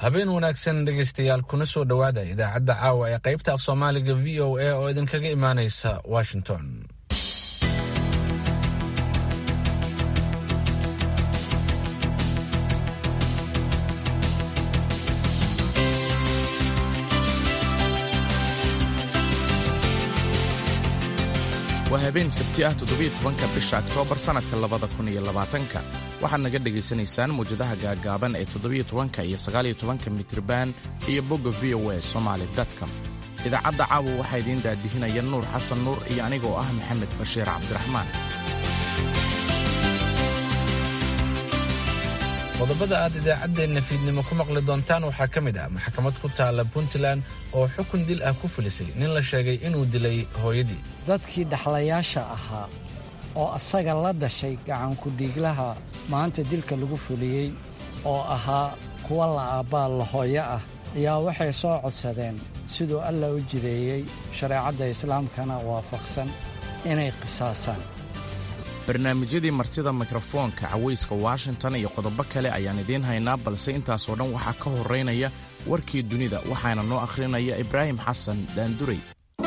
habeen wanaagsan dhegaystayaal kuna soo dhowaada idaacadda caawa ee qaybta af soomaaliga v o a oo idinkaga imaanaysa washington waa habeen sabti ah toddobiyo tobanka bisha oktoobar sannadka labada kun iyo labaatanka waxaad naga dhegaysanaysaan mawjadaha gaagaaban ee toddobiyo tobanka iyo sagaaliyo tobanka mitriban iyo bogga v o a somaali com idaacadda caawa waxaa idiin daadihinaya nuur xasan nuur iyo anigoo ah maxamed bashiir cabdiraxmaan qodobada aad idaacaddeenna fiidnimo ku maqli doontaan waxaa ka mid ah maxkamad ku taalla puntland oo xukun dil ah ku fulisay nin la sheegay inuu dilay hooyadii dadkii dhaxlayaasha ahaa oo asaga la dhashay gacankudhiiglaha maanta dilka lagu fuliyey oo ahaa kuwa la aabbaa la hooyo ah ayaa waxay soo codsadeen siduu alla u jideeyey shareecadda islaamkana waafaqsan inay qisaasaan barnaamijyadii martida mikrofoonka cawayska washington iyo qodobo kale ayaan idiin haynaa balse intaasoo dhan waxaa ka horraynaya warkii dunida waxaana noo akhrinaya ibraahim xasan daanduray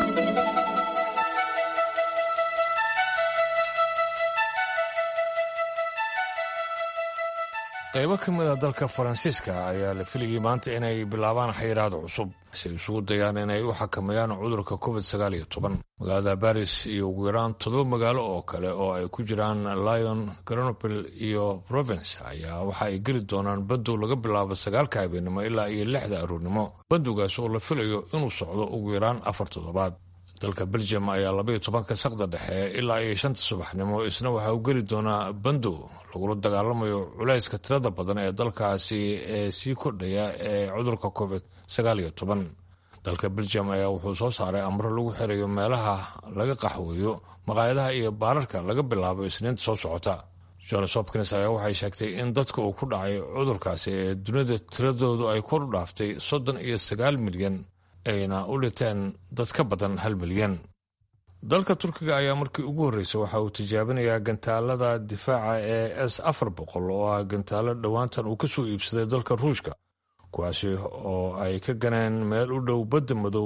qaybo ka mid a dalka faransiiska ayaa la filayay maanta inay bilaabaan xayiraad cusub si ay isugu dayaan inay u xakameeyaan cudurka covid sagaal iyo toban magaalada baris iyo ugu yaraan toddoba magaalo oo kale oo ay ku jiraan lyon grenoble iyo provence ayaa waxa ay geli doonaan bandow laga bilaabo sagaalka habeenimo ilaa iyo lixda aroornimo bandowgaas oo la filayo inuu socdo ugu yaraan afar toddobaad dalka belgium ayaa labaiyo tobanka saqda dhexe ilaa iyo shanta subaxnimo isna waxaa u geli doonaa bandow lagula dagaalamayo culayska tirada badan ee dalkaasi ee sii kordhaya ee cudurka covid sagaal iyo toban dalka belgium ayaa wuxuu soo saaray amro lagu xirayo meelaha laga qaxweeyo maqaayadaha iyo baararka laga bilaabo isniinta soo socota johns hopkins ayaa waxay sheegtay in dadka uu ku dhacay cudurkaasi ee dunida tiradoodu ay kor u dhaaftay soddon iyo sagaal milyan ayna u dhinteen dad ka badan hal milyan dalka turkiga ayaa markii ugu horreysay waxa uu tijaabinayaa gantaalada difaaca ee s afar boqol oo ah gantaalo dhowaantan uu ka soo iibsaday dalka ruushka kuwaasi oo ay ka ganeen meel u dhow badda madow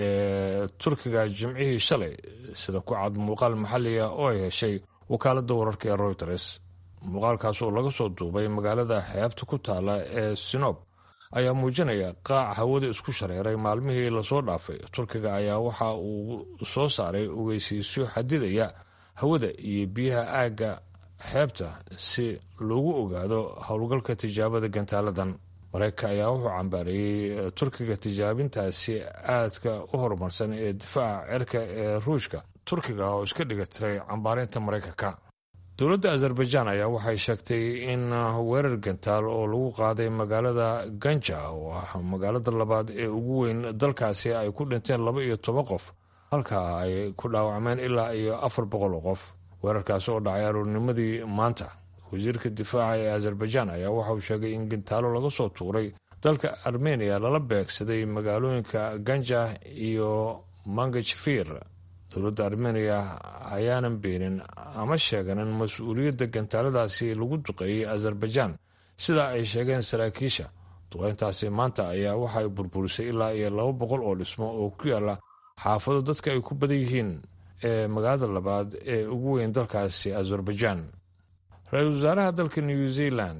ee turkiga jimcihii shalay sida ku cad muuqaal maxalliga oo ay heshay wakaaladda wararka ee royters muuqaalkaas oo laga soo duubay magaalada xeebta ku taala ee sinob ayaa muujinaya qaac hawada isku shareeray maalmihii lasoo dhaafay turkiga ayaa waxa uu soo saaray ogeysiisyo xadidaya hawada iyo biyaha aagga xeebta si loogu ogaado howlgalka tijaabada gantaaladan mareykanka ayaa wuxuu cambaareeyey turkiga tijaabintaasi aadka u horumarsan ee difaaca cirka ee ruushka turkiga oo iska dhiga tiray cambaareynta maraykanka dowladda azerbaijan ayaa waxay sheegtay in weerar gantaal oo lagu qaaday magaalada ganja oo ah magaalada labaad ee ugu weyn dalkaasi ay ku dhinteen laba iyo toban qof halka ay ku dhaawacmeen ilaa iyo afar boqol oo qof weerarkaasi oo dhacay aroornimadii maanta wasiirka difaaca ee azerbaijan ayaa waxauu sheegay in gantaalo laga soo tuuray dalka armeniya lala beegsaday magaalooyinka ganja iyo mangajfir dowladda armeniya ayaanan beenin ama sheeganin mas-uuliyadda gantaaladaasi lagu duqeeyey azerbaijan sida ay sheegeen saraakiisha duqeyntaasi maanta ayaa waxa ay burburisay ilaa iyo laba boqol oo dhismo oo ku yaala xaafado dadka ay ku badan yihiin ee magaalada labaad ee ugu weyn dalkaasi azerbaijan ra-iisul wasaaraha dalka new zealand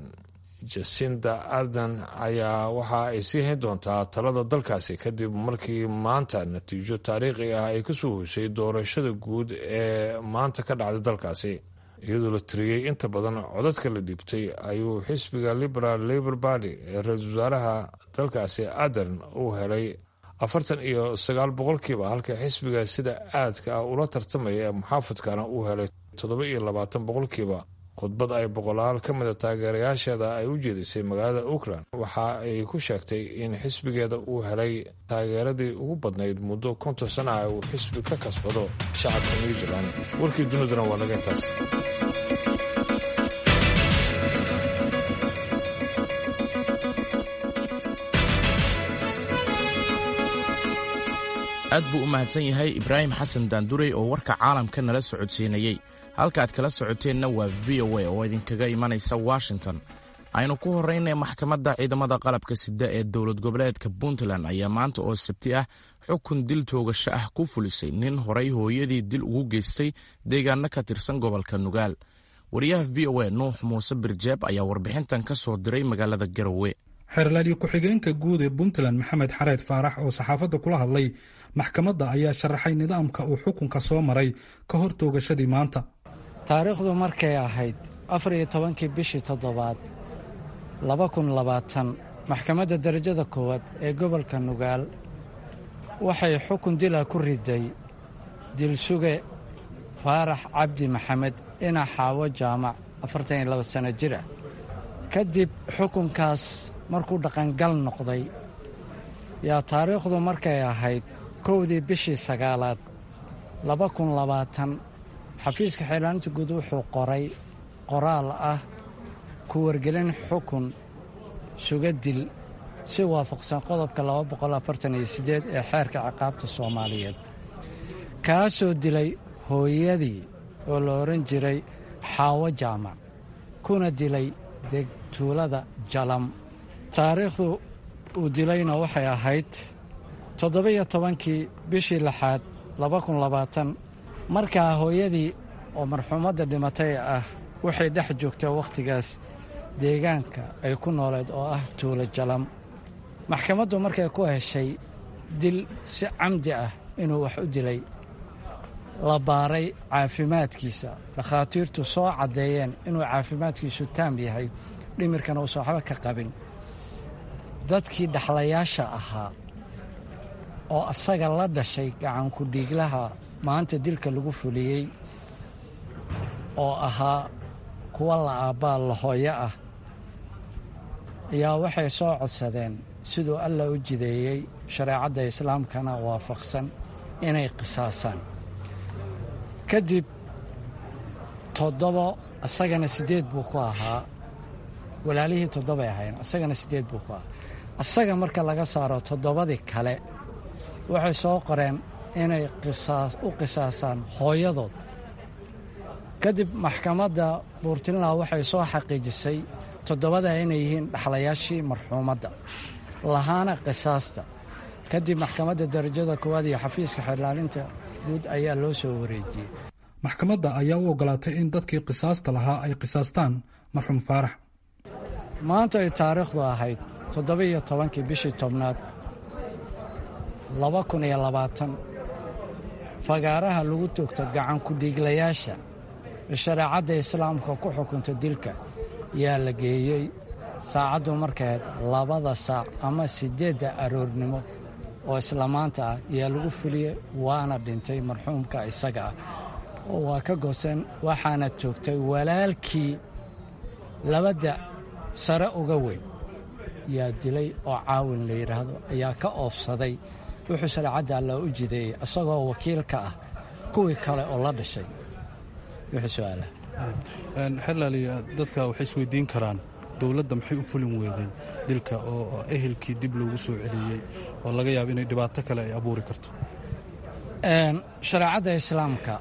jasinda arden ayaa waxa ay sii hayn doontaa talada dalkaasi kadib markii maanta natiijo taariikhi ah ay ka soo hoshay doorashada guud ee maanta ka dhacday dalkaasi iyadoo la tiriyey inta badan codadka la dhiibtay ayuu xisbiga liberal labor party ee ra-iisul wasaaraha dalkaasi aden uu helay afartan iyo sagaal boqolkiiba halka xisbiga sida aadka ah ula tartamaya ee muxaafadkana uu helay toddoba iyo labaatan boqolkiiba khudbad ay boqolaal ka mida taageerayaasheeda ay u jeedisay magaalada auckland waxa ay ku sheegtay in xisbigeeda uu helay taageeradii ugu badnayd muddo konton sana ah uu xisbi ka kasbado shacabka new zealand warkii duniduna waa naga intaas aad buu u mahadsan yahay ibraahim xasan daanduray oo warka caalamka nala socodsiinayey halka aad kala socoteenna waa v o a oo idinkaga imanaysa washington aynu ku horraynay maxkamadda ciidamada qalabka sida ee dowlad goboleedka puntland ayaa maanta oo sabti ah xukun dil toogasho ah ku fulisay nin horay hooyadii dil ugu geystay deegaano ka tirsan gobolka nugaal wariyaha v o a nuux muuse birjeeb ayaa warbixintan ka soo diray magaalada garowe xeerlaaliyo ku-xigeenka guud ee puntland maxamed xareed faarax oo saxaafadda kula hadlay maxkamadda ayaa sharaxay nidaamka uu xukunka soo maray ka hor toogashadii maanta taariikhdu markay ahayd afar iyo tobankii bishii toddobaad laba kun labaatan maxkamadda darajada koowaad ee gobolka nugaal waxay xukun dila ku riday dilsuge faarax cabdi maxamed ina xaawo jaamac afartan iyo laba sanno jir ah kadib xukunkaas markuu dhaqangal noqday yaa taariikhdu markay ahayd kowdii bishii sagaalaad laba kun labaatan xafiiska xeelaaninta guud wuxuu qoray qoraal ah ku wargelin xukun suga dil si waafaqsan qodobka ee xeerka ciqaabta soomaaliyeed kaasoo dilay hooyadii oo la odhan jiray xaawo jaamac kuna dilay degtuulada jalam taariikhdu uu dilayna waxay ahayd toddoba-iyo tobankii bishii lixaad markaa hooyadii oo marxuumadda dhimatay ah waxay dhex joogtaa wakhtigaas deegaanka ay ku nooleed oo ah tuulo jalam maxkamaddu markay ku heshay dil si camdi ah inuu wax u dilay la baaray caafimaadkiisa dhakhaatiirtu soo caddeeyeen inuu caafimaadkiisu taam yahay dhimirkana uusan waxba ka qabin dadkii dhaxlayaasha ahaa oo asaga la dhashay gacanku dhiiglaha maanta dilka lagu fuliyey oo ahaa kuwa la aabbaa la hooyo ah ayaa waxay soo codsadeen siduu allah u jideeyey shareecadda islaamkana waafaqsan inay qisaasaan kadib toddobo asagana siddeed buu ku ahaa walaalihii toddobay ahayn asagana siddeed buu ku ahaa asaga marka laga saaro toddobadii kale waxay soo qoreen inay u qisaasaan hooyadood kadib maxkamadda buurtinland waxay soo xaqiijisay toddobadaa inay yihiin dhaxlayaashii marxuumadda lahaana qisaasta kadib maxkamadda darajada koowaad iyo xafiiska xeerlaalinta guud ayaa loo soo wareejiyey maxkamadda ayaa u ogolaatay in dadkii qisaasta lahaa ay qisaastaan marxuum faarax maanta ay taariikhdu ahayd toddoba-iyo tobankii bishii tobnaad laba kun iyo labaatan fagaaraha lagu toogto gacankudhiiglayaasha ee shareecadda islaamka ku xukunta dilka yaa la geeyey saacaddu markayd labada saac ama siddeedda aroornimo oo isla maanta ah yaa lagu fuliyey waana dhintay marxuumka isaga ah oo waa ka gooseen waxaana toogtay walaalkii labada sare uga weyn yaa dilay oo caawin la yidhaahdo ayaa ka oofsaday wuxuu shareecadda alla u jideeyey isagoo wakiil ka ah kuwii kale oo la dhashay wuxuu su-aalaha xerlaali dadka waxay isweydiin karaan dowladda maxay u fulin weeday dilka oo ehelkii dib loogu soo celiyey oo laga yaabo inay dhibaato kale ay abuuri karto shareecadda islaamka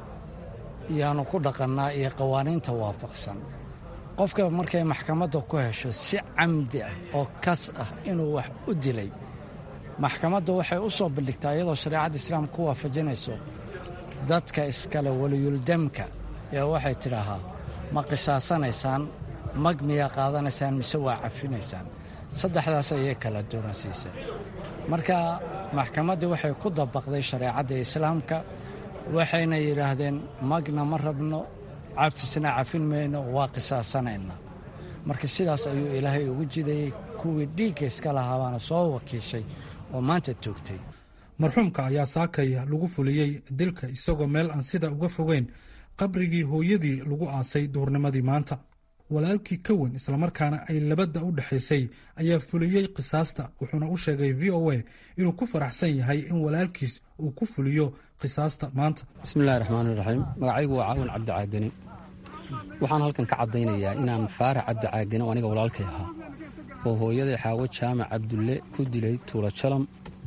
yaanu ku dhaqannaa iyo qawaaniinta waafaqsan qofka markay maxkamadda ku hesho si camdi ah oo kas ah inuu wax u dilay maxkamaddu waxay u soo bandhigtaa iyadoo shareecadda islaamka ku waafajinayso dadka iskale weliyuldamka ee waxay tidhaahaa ma qisaasanaysaan mag miyaa qaadanaysaan mise waa cafinaysaan saddexdaas ayay kala doonasiisay marka maxkamaddii waxay ku dabaqday shareecadda islaamka waxayna yidhaahdeen magna ma rabno cafisna cafin mayno waa qisaasanayna marka sidaas ayuu ilaahay ugu jidayey kuwii dhiigga iska lahaabaana soo wakiishay oo maanta toogtay marxuumka ayaa saakay lagu fuliyey dilka isagoo meel aan sida uga fogeyn qabrigii hooyadii lagu aasay duhurnimadii maanta walaalkii ka weyn islamarkaana ay labadda u dhexaysay ayaa fuliyey qisaasta wuxuuna u sheegay v o a inuu ku faraxsan yahay in walaalkiis uu ku fuliyo qisaasta maanta bismillahi raxmaani raxiim magacaygu waa caawin cabdi caagani waxaan halkan ka caddaynayaa inaan faarax cabdi caagani oo aniga walaalkay ahaa oo hooyaday xaawo jaamac cabdulle ku dilay tuula jalam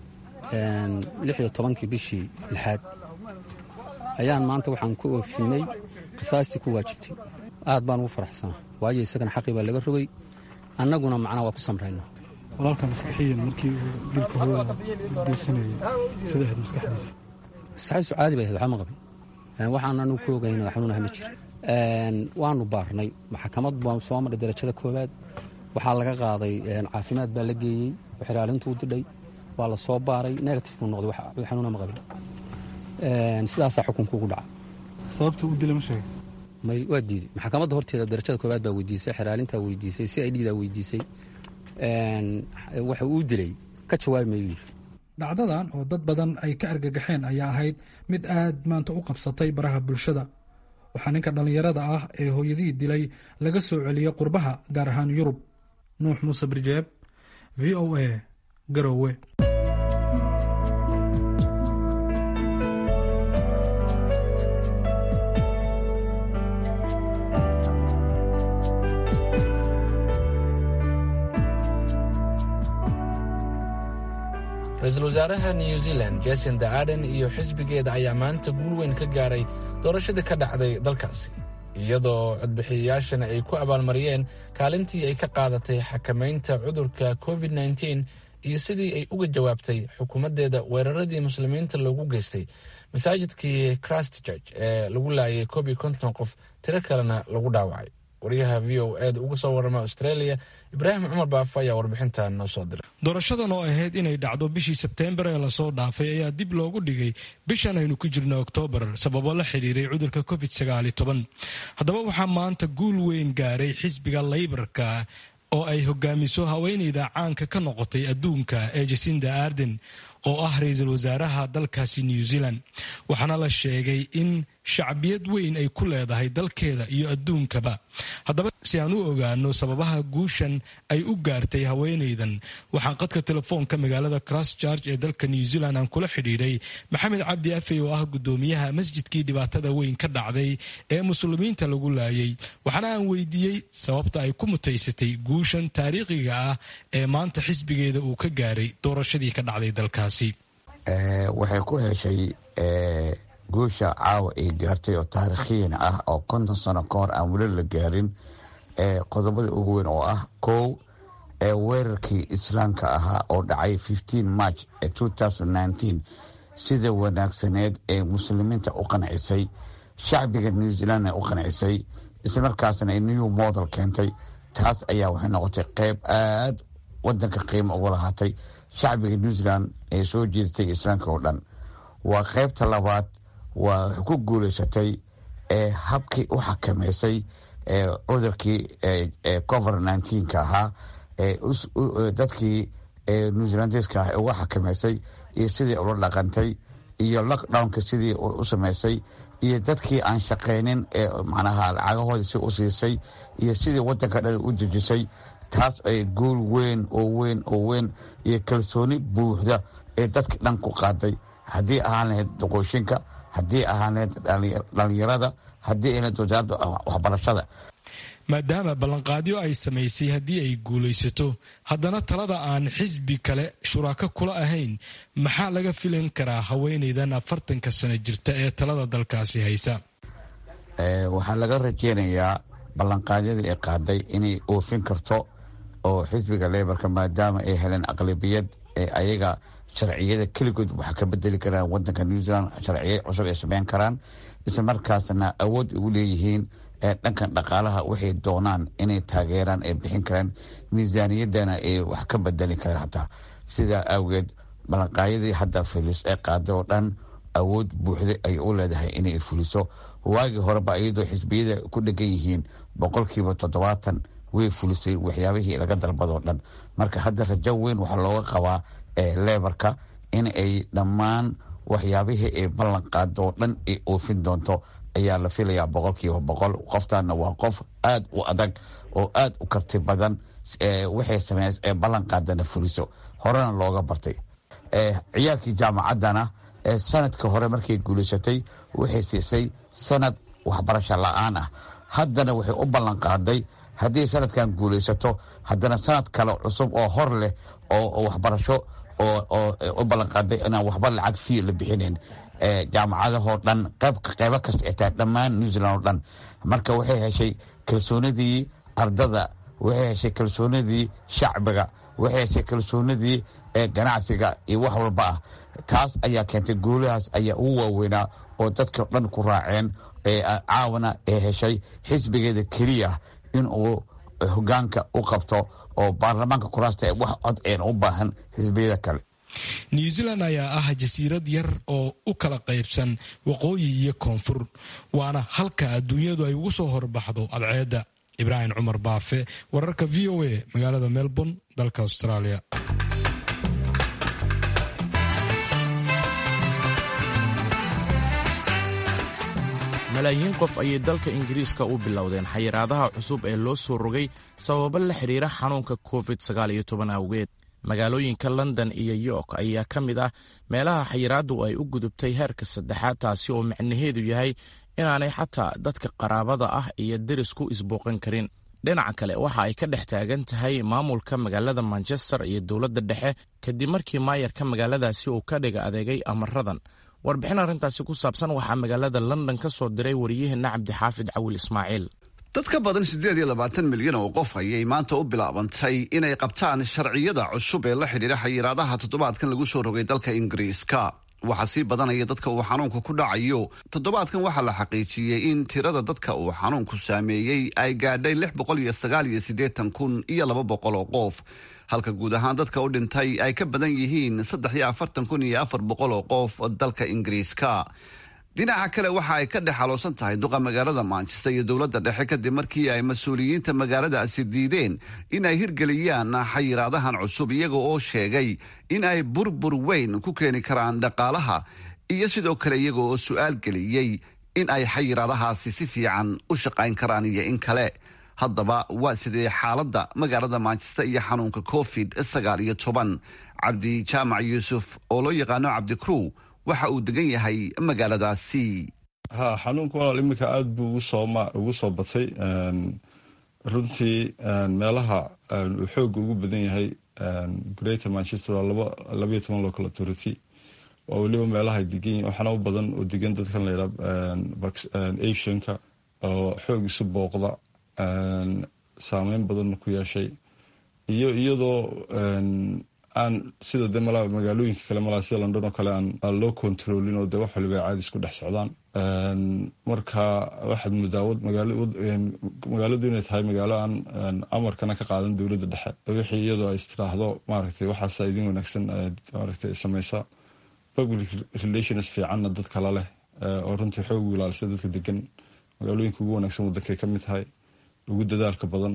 lixiyo tobankii bishii lixaad ayaan maanta waxaan ku oofinay qisaastii ku waajibtay aad baan ugu faraxsanaa waayo isagana xaqii baa laga rogay annaguna macnaa waa ku samrayna walaalka maskaxiyan markii uu dilka hooyada geysanayay sida ahayd maskaxdiisa maskaxdiisu caadi bay ahayd waxba ma qabin waxaan anu ku ogayna xanuunaha ma jira waanu baarnay maxkamad baan soo marray darajada koowaad waxaa laga qaaday caafimaad baa la geeyey xiraalintuu didhay waa la soo baaray negative buu noqday wax xanuuna ma qabin sidaasaa xukunku ugu dhaca sababta u dila ma sheegay may waa diiday maxkamadda horteeda darajada koowaad baa weydiisay xeraalintaa weydiisay si i dhidaa weydiisay waxa uu dilay ka jawaabi mayuu yidhi dhacdadan oo dad badan ay ka argagaxeen ayaa ahayd mid aad maanta u qabsatay baraha bulshada waxaa ninka dhallinyarada ah ee hooyadihii dilay laga soo celiyey qurbaha gaar ahaan yurub nuux muuse birjeeb v o a garowe ra-iisul wasaaraha new zealand jasinda aden iyo xisbigeeda ayaa maanta guul weyn ka gaaray doorashadii ka dhacday dalkaasi iyadoo codbixiyayaashana ay ku abaalmariyeen kaalintii ay ka qaadatay xakamaynta cudurka covid nteen iyo sidii ay uga jawaabtay xukuumaddeeda weeraradii muslimiinta loogu geystay masaajidkii christchurch ee lagu laayay koob iyo konton qof tiro kalena lagu dhaawacay waryaha v o eda uga soo warama australia ibraahim cumar baafo ayaa warbixintan noo soo diray doorashadan oo ahayd inay dhacdo bishii sebteembar ee lasoo dhaafay ayaa dib loogu dhigay bishan aynu ku jirno oktoobar sababo la xidhiiray cudurka covid haddaba waxaa maanta guul weyn gaaray xisbiga laybarka oo ay hogaamiso haweeneyda caanka ka noqotay adduunka ee jasinda arden oo ah ra-iisul wasaaraha dalkaasi new zealand waxaana la sheegay in shacbiyad weyn ay ku leedahay dalkeeda iyo adduunkaba haddaba si aan u ogaano sababaha guushan ay u gaartay haweeneydan waxaan qadka telefoonka magaalada christchurch ee dalka new zealand aan kula xidhiidhay maxamed cabdi afey oo ah guddoomiyaha masjidkii dhibaatada weyn ka dhacday ee muslimiinta lagu laayay waxaana aan weydiiyey sababta ay ku mutaysatay guushan taariikhiga ah ee maanta xisbigeeda uu ka gaaray doorashadii ka dhacday dalkaasi waxay ku heshay guusha caawa ay gaartay oo taariikhiyan ah oo konton sano ka hor aan weli la gaarin qodobada ugu weyn oo ah kow weerarkii islaamka ahaa oo dhacay march sida wanaagsaneed ee muslimiinta u qancisay shacbiga new zealandna u qancisay islamarkaasna new model keentay taas ayaa waxay noqotay qeyb aad wadanka qiimo uga lahaatay shacbiga new zealand ee soo jeedatay islaamka oo dhan waa qeybta labaad waa ku guuleysatay habkii u xakameysay cudurkii covid nnteenka ahaa dadkii new zealandeska ah uga xakameysay iyo sidii ula dhaqantay iyo lockdownka sidii u sameysay iyo dadkii aan shaqaynin manaha lacagahoodii si u siisay iyo sidii wadanka dhan u dejisay taas ay guul weyn oo weyn oo weyn iyo kalsooni buuxda ee dadka dhan ku qaaday haddii ahaan lahayd doqooshinka haddii ahaan lahayd dhalinyarada haddii ahayd wasaaradda waxbarashada maadaama ballanqaadyo ay samaysay haddii ay guulaysato haddana talada aan xisbi kale shuraako kula ahayn maxaa laga filan karaa haweeneydan afartanka sano jirta ee talada dalkaasi haysa waxaa laga rajeynayaa ballanqaadyadii ay qaaday inay oofin karto oo xisbiga lebarka maadaama ay heleen aqlabiyad ee ayaga sharciyada keligood wax ka bedeli karaan wadanka new zealand sharciya cusub ay sameyn karaan isla markaasna awood ugu leeyihiin dhankan dhaqaalaha waxay doonaan inay taageeraan ay bixin karaan miisaaniyadana ay wax ka bedeli karaan hataa sidaa awgeed ballanqaadyadii hadda fulis ee qaaday oo dhan awood buuxda ay u leedahay inay fuliso waagii horeba iyadoo xisbiyada ku dhegan yihiin boqolkiiba toddobaatan way fulisay waxyaabihii laga dalbadoo dhan marka hadda rajo weyn waxaa looga qabaa lebarka in ay dhammaan waxyaabihii ay ballan qaado oo dhan ay oofin doonto ayaa la filayaa boqolkiiba boqol qoftaana waa qof aada u adag oo aada u karti badan waxay sameys ee ballan qaadana fuliso horena looga bartay ciyaalkii jaamacaddana sanadka hore markay guulaysatay waxay siisay sanad waxbarasho la-aan ah haddana waxay u ballan qaaday haddii sanadkan guulaysato haddana sanad kale cusub oo hor leh oo waxbarasho oo u ballan qaaday inaan waxba lacag fii la bixinayn jaamacadahoo dhan qeybo kasta xitaa dhammaan new zealand oo dhan marka waxay heshay kalsoonidii ardada waxay heshay kalsoonidii shacbiga waxay heshay kalsoonidii ganacsiga iyo wax walba ah taas ayaa keentay guulahaas ayaa ugu waaweynaa oo dadka dhan ku raaceen caawana ee heshay xisbigeeda keliya in uu hogaanka u qabto oo baarlamaanka kuraasta ee wax cod een u baahan xisbiyada kale new zealand ayaa ah jasiirad yar oo u kala qaybsan waqooyi iyo koonfur waana halka adduunyadu ay ugu soo horbaxdo cadceedda ibraahim cumar baafe wararka v o a magaalada melbourne dalka australia malaayiin qof ayay dalka ingiriiska u bilowdeen xayiraadaha cusub ee loo soo rogay sababo la xidhiira xanuunka covid awgeed magaalooyinka london iyo york ayaa ka mid ah meelaha xayiraaddu ay u gudubtay heerka saddexaad taasi oo macnaheedu yahay inaanay xataa dadka qaraabada ah iyo derisku isbooqan karin dhinaca kale waxa ay ka dhex taagan tahay maamulka magaalada manchester iyo dowladda dhexe kadib markii maayarka magaaladaasi uu ka dhiga adeegay amaradan warbixin arrintaasi ku saabsan waxaa magaalada london ka soo diray wariyaheenna cabdixaafid cawil ismaaciil dad ka badan siddeed iyo labaatan milyan oo qof ayay maanta u bilaabantay inay qabtaan sharciyada cusub ee la xidhiidha xayiraadaha toddobaadkan lagu soo rogay dalka ingiriiska waxaa sii badanaya dadka uu xanuunku ku dhacayo toddobaadkan waxaa la xaqiijiyey in tirada dadka uu xanuunku saameeyey ay gaadhay lix boqol iyo sagaal iyo siddeetan kun iyo laba boqol oo qof halka guud ahaan dadka u dhintay ay ka badan yihiin saddex iyo afartan kun iyo afar boqol oo qof dalka ingiriiska dhinaca kale waxa ay ka dhex xaloosan tahay duqa magaalada manchester iyo dowladda dhexe kadib markii ay mas-uuliyiinta magaaladaasi diideen in ay hirgeliyaan xayiraadahan cusub iyaga oo sheegay in ay burbur weyn ku keeni karaan dhaqaalaha iyo sidoo kale iyaga oo su-aal geliyey in ay xayiraadahaasi si fiican u shaqayn karaan iyo in kale haddaba waa sidee xaaladda magaalada manchester iyo xanuunka covid sagaal iyo toban cabdi jaamac yuusuf oo loo yaqaano cabdi crew waxa uu degan yahay magaaladaasi ha xanuunka walaal iminka aada buu ugu soo batay runtii meelaha uu xooga ugu badan yahay greater manchester waa labaiyo toban local authority waa weliba meelaha degan waxaana u badan oo degan dadkan layidhaa asianka oo xoog isu booqda saameyn badanna ku yeeshay iyo iyadoo aan sida de malaa magaalooyinka kale malaa sida london oo kale aan loo controlin oo de wax waliba ay caadi isku dhex socdaan marka waxaad muddaa magaaladu inay tahay magaalo aan amarkana ka qaadan dowladda dhexe wixii iyadoo ay istiraahdo maaragtay waxaasa idin wanaagsan maaragtay sameysa public relations fiicanna dad kala leh oo runtii xoog ilaalisa dadka degan magaalooyinka ugu wanaagsan wadankay ka mid tahay ugu dadaalka badan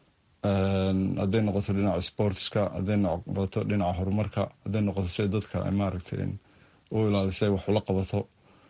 hadday noqoto dhinaca sportska hadday noqoto dhinaca horumarka hadday noqoto si dadka ay maaragtay u ilaalisay wax ula qabato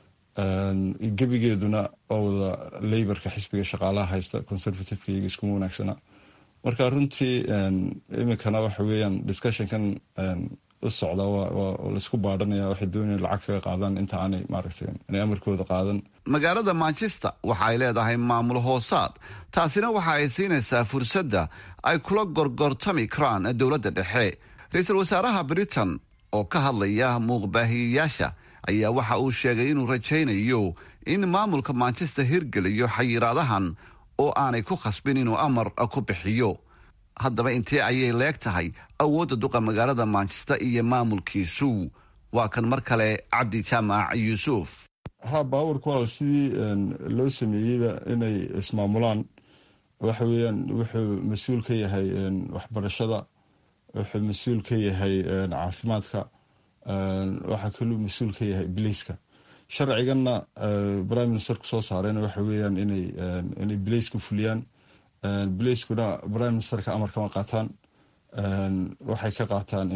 gebigeeduna waa wada laborka xisbiga shaqaalaha haysta conservativeka iyaga iskuma wanaagsana marka runtii iminkana waxa weeyaan discussionkan u socda laisku baadhanaya waxay doonaya lacag kaga qaadaan inta aanay maaragtay inay amarkooda qaadan magaalada manchester waxa ay leedahay maamul hoosaad taasina waxa ay siinaysaa fursadda ay kula gorgortami karaan dowladda dhexe ra-iisul wasaaraha britain oo ka hadlaya muuqbaahiyeyaasha ayaa waxa uu sheegay inuu rajaynayo in maamulka manchester hirgeliyo xayiraadahan oo aanay ku khasbin inuu amar ku bixiyo haddaba intee ayay leeg tahay awoodda duqa magaalada manchester iyo maamulkiisu waa kan mar kale cabdi jaamac yuusuf ha baawarka walaal sidii loo sameeyeyba inay ismaamulaan waxa weeyaan wuxuu mas-uul ka yahay waxbarashada wuxuu mas-uul ka yahay caafimaadka waxaa kaluu mas-uul ka yahay bilayska sharciganna prime ministerku soo saareen waxa weeyaan inay inay bilayska fuliyaan bilayskuna prime ministerka amar kama qaataan waxay ka qaataan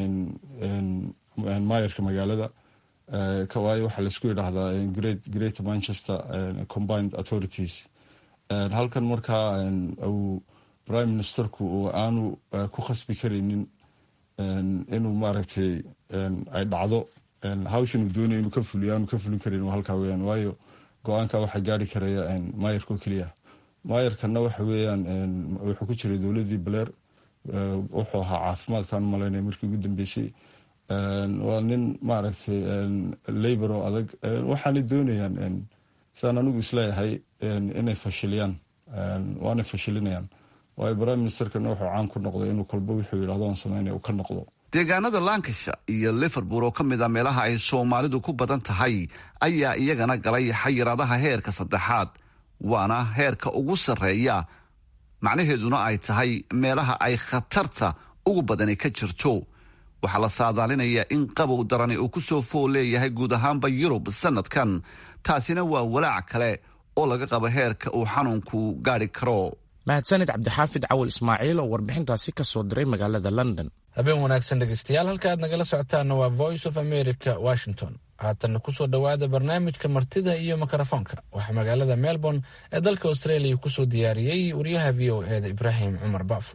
maayarka magaalada waayo waxaa laisku yidhaahdaa greater manchester combined authorities halkan markaa uu prime ministerku aanu ku khasbi karaynin inuu maaragtay ay dhacdo hawshan uu doonaya inuu ka fuliyo aanu ka fulin karin halkaa weyaan waayo go-aanka waxaa gaari karaya maayarka oo keliya maayarkana waxa weeyaan wuxuu ku jiray dowladii baleer wuxuu ahaa caafimaadkaan malaynaya markii ugu dambeysay waa nin maaragtay labor oo adag waxaanay doonayaan saan anigu isleeyahay inay fashiliyaan waanay fashilinayaan waayo prime ministerkana wuxuu caan ku noqday inuu kolba wuxuu yidhahdo aan sameynaya uu ka noqdo deegaanada lancashire iyo liverpool oo ka mid a meelaha ay soomaalidu ku badan tahay ayaa iyagana galay xayiraadaha heerka saddexaad waana heerka ugu sarreeya macnaheeduna ay tahay meelaha ay khatarta ugu badani ka jirto waxaa la saadaalinayaa in qabow darani uu ku soo fool leeyahay guud ahaanba yurub sanadkan taasina waa walaac kale oo laga qabo heerka uu xanuunku gaadhi karo mahadsanid cabdixaafid cawal ismaaciil oo warbixintaasi ka soo diray magaalada london habeen wanaagsan dhegeystayaal halka aad nagala socotaana waa voice of america washington haatanna kusoo dhowaada barnaamijka martida iyo mikrofoonka waxaa magaalada melbourne ee dalka australia kusoo diyaariyey wariyaha v o eda ibraahim cumar baafo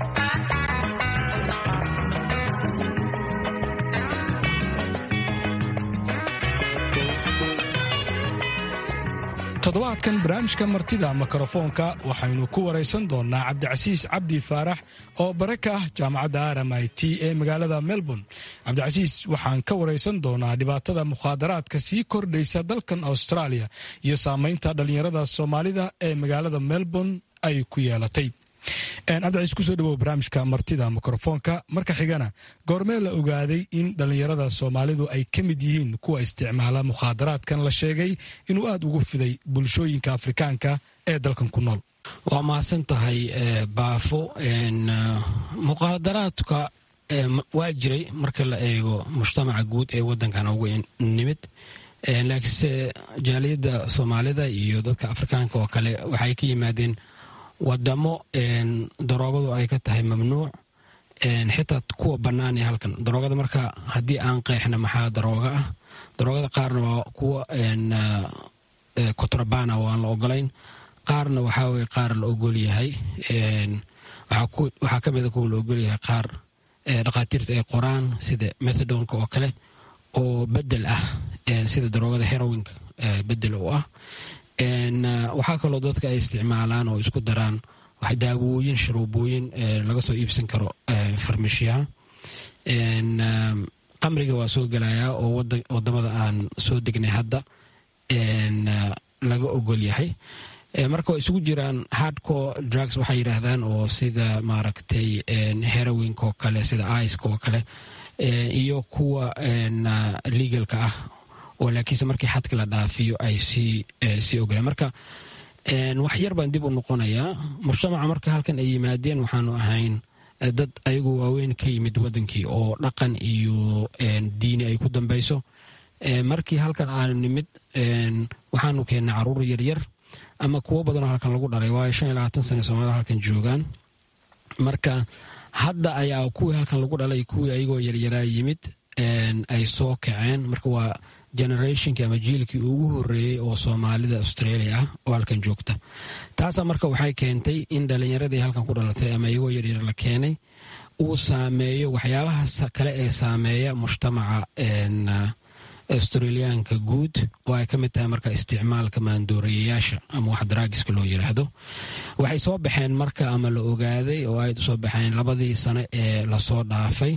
toddobaadkan barnaamijka martida mikrofoonka waxaynu ku waraysan doonnaa cabdicasiis cabdi faarax oo bare ka ah jaamacadda r m i t ee magaalada melbourne cabdicasiis waxaan ka waraysan doonaa dhibaatada mukhaadaraadka sii kordhaysa dalkan australia iyo saamaynta dhallinyarada soomaalida ee magaalada melbourne ay ku yeelatay cabdicasiis kusoo dhawow barnaamijka martida mikrofoonka marka xigana goormee la ogaaday in dhallinyarada soomaalidu ay ka mid yihiin kuwa isticmaala mukhaadaraadkan la sheegay inuu aada ugu fiday bulshooyinka afrikaanka ee dalkan ku nool waa mahadsan tahay baafo mukhaadaraadka waa jiray marka la eego mujtamaca guud ee wadankan ugu nimid laakiinse jaaliyadda soomaalida iyo dadka afrikaanka oo kale waxay ka yimaadeen wadamo daroogadu ay ka tahay mamnuuc xitaa kuwa bannaan ee halkan daroogada marka haddii aan qeexna maxaa darooga ah daroogada qaarna waa kuwa kotrabana oo aan la ogolayn qaarna waxaa weye qaar la ogol yahay waxaa ka mida kuwa la ogol yahay qaar dhakhaatiirta ay qoraan sida methadonka oo kale oo bedel ah sida daroogada herowinka bedel u ah waxaa kaloo dadka ay isticmaalaan oo isku daraan daawooyin sharuubooyin laga soo iibsan karo farmashiyaha qamriga waa soo gelayaa oo wadamada aan soo degnay hadda laga ogol yahay marka waa isugu jiraan hardcore drugs waxay yidhaahdaan oo sida maaragtay herowinka oo kale sida iska oo kale iyo kuwa legalka ah oo laakiinse markii xadka la dhaafiyo ay sii ogolaan marka wax yar baan dib u noqonayaa mujtamaca marka halkan ay yimaadeen waxaanu ahayn dad ayagu waaweyn ka yimid wadankii oo dhaqan iyo diini ay ku dambeyso markii halkan aanu nimid waxaanu keennay caruur yaryar ama kuwo badanoo halkan lagu dhalay waayo shan iyo labaatan sane soomaalida halkan joogaan marka hadda ayaa kuwii halkan lagu dhalay kuwii ayagoo yaryaraa yimid ay soo kaceen marka waa generationkii ama jiilkii ugu horeeyey oo soomaalida australia ah oo halkan joogta taasaa marka waxay keentay in dhalinyaradii halkan ku dhalatay ama iyagoo yaryar la keenay uu saameeyo waxyaabaha kale ee saameeya mujtamaca australiyaanka guud oo ay ka mid tahay marka isticmaalka maandooreyayaasha ama wax daraagiska loo yiraahdo waxay soo baxeen marka ama la ogaaday oo ay soo baxeen labadii sane ee lasoo dhaafay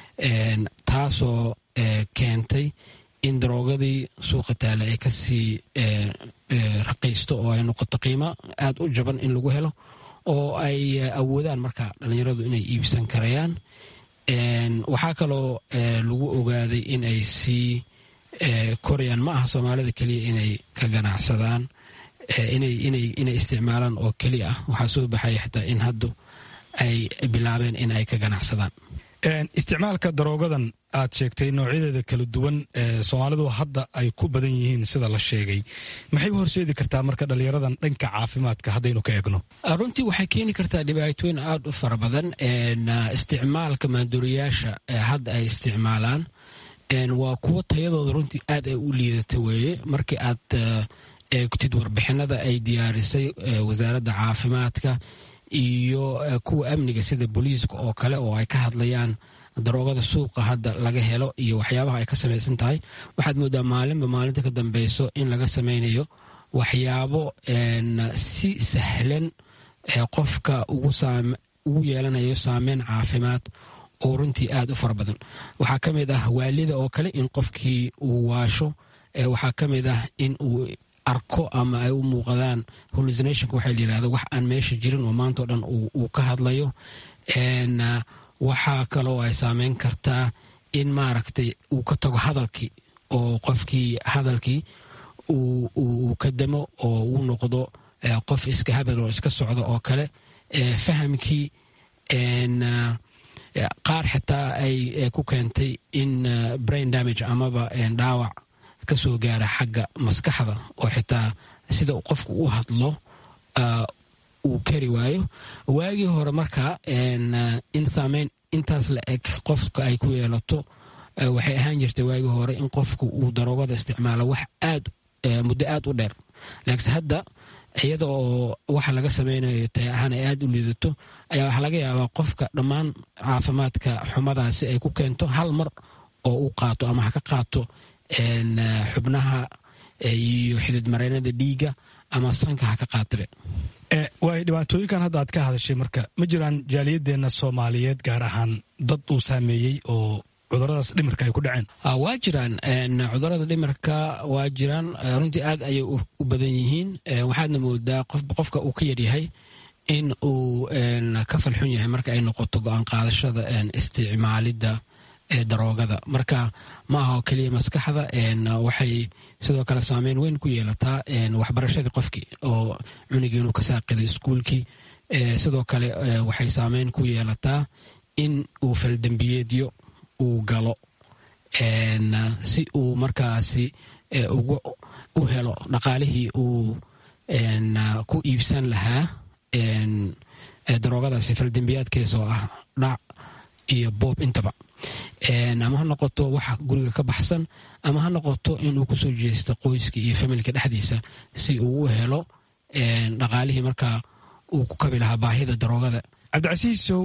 taasoo keentay in daroogadii suuqa taale ay kasii raqiisto oo ay noqoto qiimo aada u jaban in lagu helo oo ay awoodaan marka dhalinyaradu inay iibsan karayaan waxaa kaloo lagu ogaaday in ay sii korayaan ma aha soomaalida keliya inay ka ganacsadaan inay isticmaalaan oo keliya ah waxaa soo baxaya xitaa in haddu ay bilaabeen in ay ka ganacsadaan isticmaalka daroogadan aad sheegtay noocyadeeda kala duwan ee soomaalidu hadda ay ku badan yihiin sida la sheegay maxay u horseedi kartaa marka dhalinyaradan dhanka caafimaadka haddaynu ka eegno runtii waxay keeni kartaa dhibaatooyin aada u fara badan isticmaalka maanduuriyaasha hadda ay isticmaalaan waa kuwo tayadooda runtii aad ay u liidata weeye markii aad eegtid warbixinada ay diyaarisay wasaaradda caafimaadka iyo kuwa amniga sida booliiska oo kale oo ay ka hadlayaan daroogada suuqa hadda laga helo iyo waxyaabaha ay ka samaysan tahay waxaad moodaa maalinba maalinta ka dambeyso in laga samaynayo waxyaabo si sahlan qofka ugu yeelanayo saameyn caafimaad oo runtii aada u fara badan waxaa ka mid ah waalida oo kale in qofkii uu waasho waxaa ka mid ah in uu arko ama ay u muuqdaan hallucinationka waxaa la yidhahda wax aan meesha jirin oo maanta o dhan uu ka hadlayo waxaa kaloo ay saameyn kartaa in maaragtay uu ka tago hadalkii oo qofkii hadalkii uu ka damo oo uu noqdo qof iska habel oo iska socda oo kale fahamkii qaar xitaa ay ku keentay in brain damage amaba dhaawac ka soo gaara xagga maskaxda oo xitaa sida qofku u hadlo uu kari waayo waagii hore marka in saameyn intaas la eg qofka ay ku yeelato waxay ahaan jirtay waagii hore in qofku uu daroogada isticmaalo wax aad muddo aad u dheer laakiinse hadda iyada oo waxa laga samaynayo tay ahaan ay aad u liidato ayaa waxaa laga yaabaa qofka dhammaan caafimaadka xumadaasi ay ku keento hal mar oo u qaato ama ha ka qaato xubnaha iyo xidid mareynada dhiiga ama sanka ha ka qaatabe waay dhibaatooyinkan hadda aad ka hadashay marka ma jiraan jaaliyadeenna soomaaliyeed gaar ahaan dad uu saameeyey oo cuduradaas dhimirka ay ku dhaceen waa jiraan cudurada dhimirka waa jiraan runtii aad ayay u badan yihiin waxaadna moodaa qofka uu ka yaryahay in uu ka falxun yahay marka ay noqoto go-aan qaadashada isticmaalidda daroogada marka ma aha oo keliya maskaxda waxay sidoo kale saameyn weyn ku yeelataa waxbarashadii qofkii oo cunigii inuu ka saaqido iskuulkii sidoo kale waxay saameyn ku yeelataa in uu faldembiyeedyo uu galo si uu markaasi u helo dhaqaalihii uu ku iibsan lahaa daroogadaasi faldembiyaadkees oo ah dhac iyo boob intaba ama ha noqoto wax guriga ka baxsan ama ha noqoto inuu kusoo jeesto qoyska iyo familka dhexdiisa si uu u helo dhaqaalihii markaa uu ku kabi lahaa baahida daroogada cabdicasiisow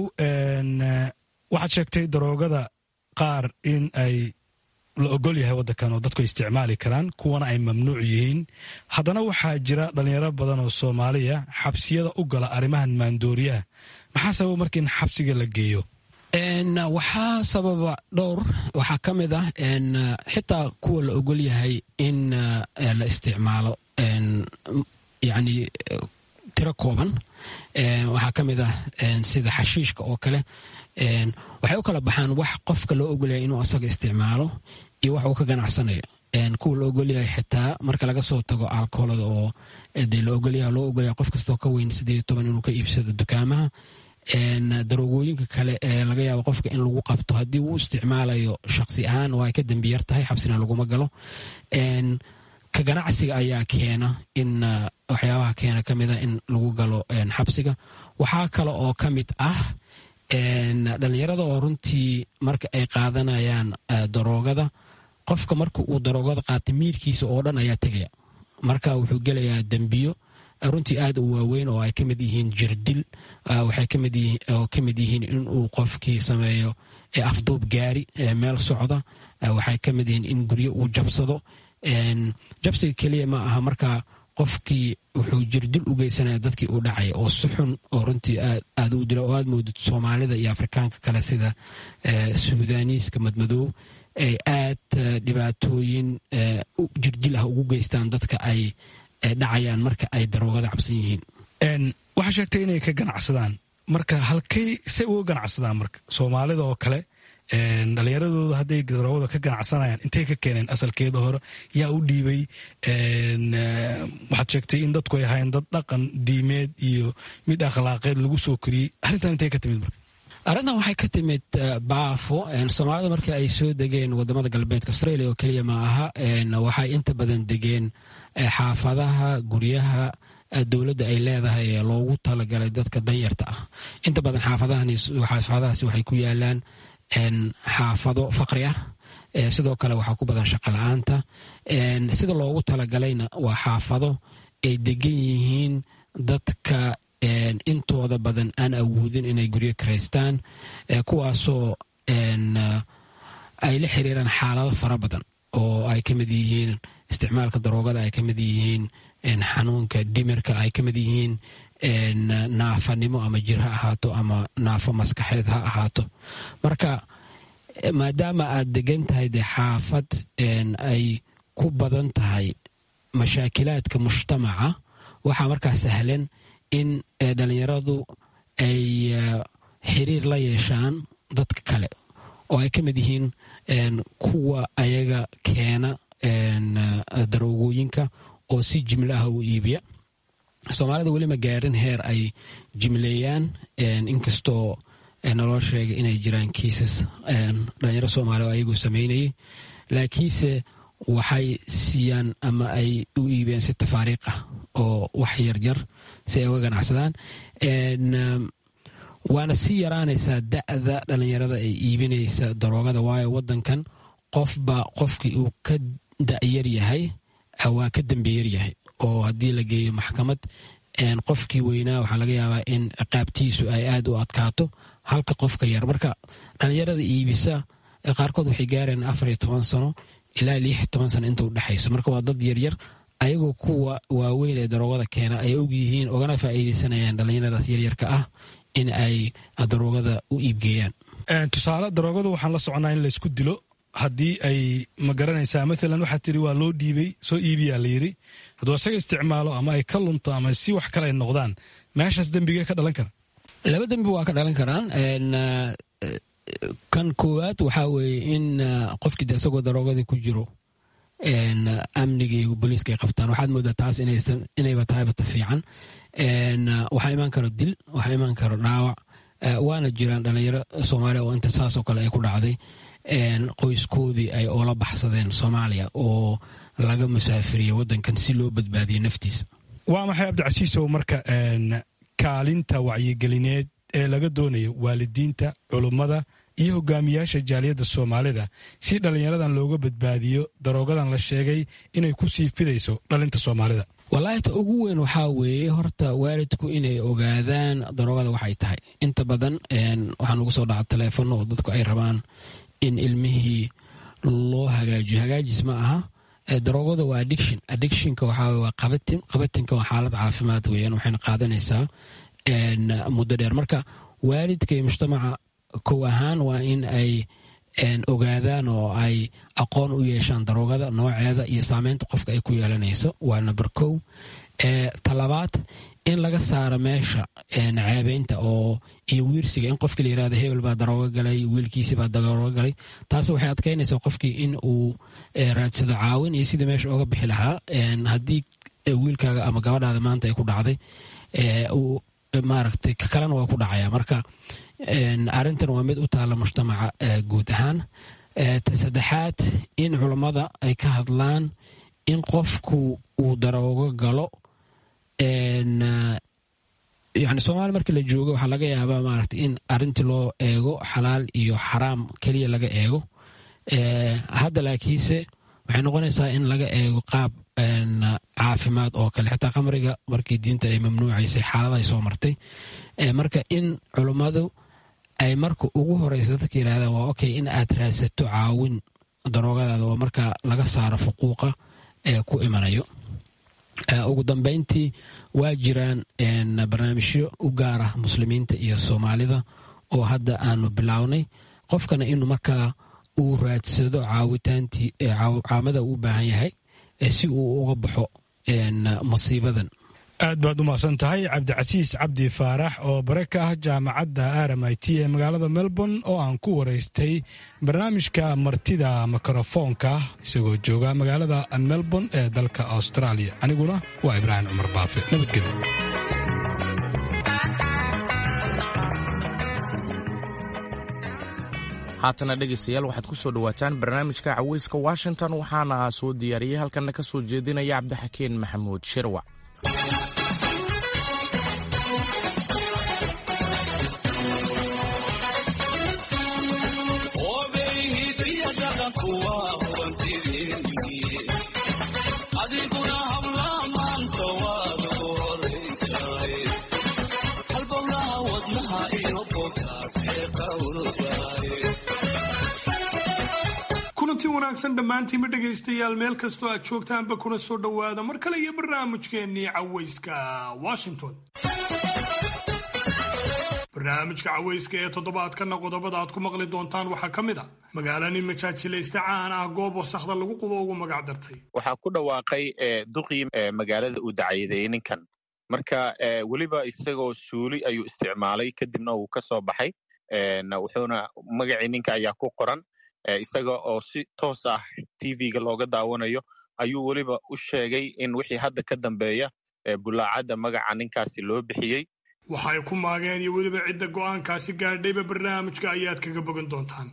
waxaad sheegtay daroogada qaar in ay la ogol yahay waddankan oo dadku ay isticmaali karaan kuwana ay mamnuuc yihiin haddana waxaa jira dhallinyaro badan oo soomaaliya xabsiyada u gala arrimahan maandooriyaha maxaa sababa marka in xabsiga la geeyo waxaa sababa dhowr waxaa ka mid ah xitaa kuwa la ogol yahay in la isticmaalo yani tiro kooban waxaa ka mid ah sida xashiishka oo kale waxay u kala baxaan wax qofka loo ogolyahay inuu asaga isticmaalo iyo wax uu ka ganacsanayo kuwa la ogolyahay xitaa marka laga soo tago alkoolada oo dee la ogolyaha loo ogolyahay qof kastoo ka weyn sideed toban inuu ka iibsado dukaamaha daroogooyinka kale ee laga yaabo qofka in lagu qabto haddii uu isticmaalayo shaksi ahaan waa ay ka dembi yar tahay xabsina laguma galo ka ganacsiga ayaa keena in waxyaabaha keena ka mida in lagu galo xabsiga waxaa kale oo ka mid ah dhallinyarada oo runtii marka ay qaadanayaan daroogada qofka marka uu daroogada qaata miirkiisa oo dhan ayaa tegaya marka wuxuu gelayaa dembiyo runtii aad u waaweyn oo ay ka mid yihiin jirdil waxay oo ka mid yihiin inuu qofkii sameeyo afduub gaari meel socda waxay ka mid yihiin in guryo uu jabsado jabsiga keliya ma aha marka qofkii wuxuu jirdil u geysanaya dadkii uu dhacay oo si xun oo runtii aad u dila oo aad moodid soomaalida iyo afrikaanka kale sida suudaaniiska madmadoow ay aad dhibaatooyin jirdil ah ugu geystaan dadka ay dhacayaan marka ay daroogada cabsan yihiin waxaa sheegtay inay ka ganacsadaan marka halkay say uga ganacsadaan marka soomaalida oo kale dhallinyaradooda hadday daroogada ka ganacsanayaan intay ka keeneen asalkeeda hore yaa u dhiibay waxaad sheegtay in dadku ay ahayn dad dhaqan diimeed iyo mid akhlaaqeed lagu soo koriyey arrintan intay ka timid marka arrintan waxay ka timid baafo soomaalida markii ay soo degeen wadamada galbeedka australia oo keliya ma aha waxay inta badan degeen xaafadaha guryaha dowladda ay leedahay ee loogu talagalay dadka danyarta ah inta badan xaafadahaasi waxay ku yaalaan xaafado faqri ah sidoo kale waxaa ku badan shaqo la-aanta sida loogu talagalayna waa xaafado ay degan yihiin dadka intooda badan aan awoodin inay guryo karaystaan kuwaasoo ay la xiriiraan xaalado fara badan oo ay ka mid yihiin isticmaalka daroogada ay ka mid yihiin xanuunka dhimirka ay ka mid yihiin naafanimo ama jir ha ahaato ama naafo maskaxeed ha ahaato marka maadaama aad degan tahay dee xaafad ay ku badan tahay mashaakilaadka mujtamaca waxaa markaa sahlan in dhalinyaradu ay xiriir la yeeshaan dadka kale oo ay ka mid yihiin kuwa ayaga keena daroogooyinka oo si jimlo ah u iibiya soomaalida weli ma gaarin heer ay jimleeyaan inkastoo naloo sheegay inay jiraan kiisas dhalinyaro soomaaliya oo ayagu sameynayay laakiinse waxay siiyaan ama ay u iibiyaan si tafaariiq ah oo wax yaryar si ay uga ganacsadaan waana sii yaraanaysaa da'da dhalinyarada ay iibinaysa daroogada waayo wadankan qofba qofkii uu ka da'yar yahay waa ka dambeyar yahay oo haddii la geeyo maxkamad qofkii weynaa waxaa laga yaabaa in ciqaabtiisu ay aad u adkaato halka qofka yar marka dhalinyarada iibisa qaarkood waxay gaareen afar iyo toban sano ilaa lix toban sano inta u dhexayso marka waa dad yaryar ayagoo kuwa waaweyn ee daroogada keena ay og yihiin ogana faa'iideysanayaan dhalinyaradaas yaryarka ah in ay daroogada u iibgeeyaan tusaale daroogada waxaan la soconaa in laysku dilo haddii ay ma garanaysaa maalan waxaa tiri waa loo dhiibay soo iibiyaa la yiri hadduu isaga isticmaalo ama ay ka lunto ama si wax kale ay noqdaan meeshaas dembigee ka dhalan kara laba dembi waa ka dhalan karaan kan koowaad waxaa weeye in qofkii de isagoo daroogadii ku jiro amniga iyo booliiska ay qabtaan waxaad moodaa taas inayba tahay bata fiican waxaa imaan karo dil waxaa imaan karo dhaawac waana jiraan dhalinyaro soomaaliya oo inta saasoo kale ay ku dhacday qoyskoodii ay oola baxsadeen soomaaliya oo laga musaafiriye wadankan si loo badbaadiye naftiisa waa maxay cabdicasiisow marka kaalinta wacyigelineed ee laga doonayo waalidiinta culummada iyo hogaamiyaasha jaaliyadda soomaalida si dhallinyaradan looga badbaadiyo daroogadan la sheegay inay ku sii fidayso dhalinta soomaalida wallaahi ta ugu weyn waxaa weeye horta waalidku inay ogaadaan daroogada waxay tahay inta badan waxaa nagu soo dhaca taleefono oo dadku ay rabaan in ilmihii loo hagaajiyo hagaajis ma aha daroogada waa addiction addictionka waxaa waa qabatin qabatinka waa xaalad caafimaad weeyaan waxayna qaadanaysaa muddo dheer marka waalidka iyo mujtamaca kow ahaan waa in ay ogaadaan oo ay aqoon u yeeshaan daroogada nooceeda iyo saameynta qofka ay ku yeelanayso waa number kow talabaad in laga saaro meesha ceebeynta oo iyo wiirsiga in qofkii la yirahdo hebel baa daroogo galay wiilkiisi baa daroogo galay taas waxay adkeynaysaa qofkii in uu raadsado caawin iyo sidii meesha oga bixi lahaa haddii wiilkaaga ama gabadhaada maanta ay ku dhacday maaragtay kalena waa ku dhacaya marka arrintan waa mid u taalla mujtamaca guud ahaan ta saddexaad in culammada ay ka hadlaan in qofku uu daroogo galo yani soomaaliya markii la joogo waxaa laga yaabaa maaragtay in arrintii loo eego xalaal iyo xaraam keliya laga eego hadda laakiinse waxay noqonaysaa in laga eego qaab caafimaad oo kale xitaa khamriga markii diinta ay mamnuucaysay xaaladahay soo martay marka in culummadu ay marka ugu horeysa dadka yidhahdaan waa okay in aad raadsato caawin daroogadaada oo marka laga saaro fuquuqa ee ku imanayo ugu dambeyntii waa jiraan barnaamijyo u gaar ah muslimiinta iyo soomaalida oo hadda aanu bilownay qofkana inuu markaa uu raadsado caawitaantii caamada uu u baahan yahay si uu uga baxo masiibadan aad baad u mahadsan tahay cabdicasiis cabdi faarax oo bare ka ah jaamacadda r m i t ee magaalada melbourne oo aan ku waraystay barnaamijka martida mikrofoonka isagoo jooga magaalada melbourne ee dalka australia aniguna waa ibraahim cumar baafe nabadgelyo haatana dhegaystayaal waxaad ku soo dhowaataan barnaamijka caweyska washington waxaana soo diyaariyey halkanna ka soo jeedinaya cabdixakeen maxamuud shirwac wanaagsan dhammaantiinba dhegaystayaal meel kastoo aad joogtaanba kuna soo dhowaada mar kale iyo barnaamijkeennii cawayska washington barnaamijka cawayska ee toddobaadkana qodobada aad ku maqli doontaan waxaa ka mid a magaalo nin majaajilaysta caan ah goob wasakhda lagu qubo ugu magac dartay waxaa ku dhawaaqay duqii magaalada uu dacayadeeyey ninkan marka weliba isagoo suuli ayuu isticmaalay kadibna uu ka soo baxay wuxuuna magacii ninka ayaa ku qoran isaga oo si toos ah tv-ga looga daawanayo ayuu weliba u sheegay in wixii hadda ka dambeeya bulaacadda magaca ninkaasi loo bixiyey waxay ku maageen iyo weliba cidda go'aankaasi gaadhayba barnaamijka ayaad kaga bogan doontaan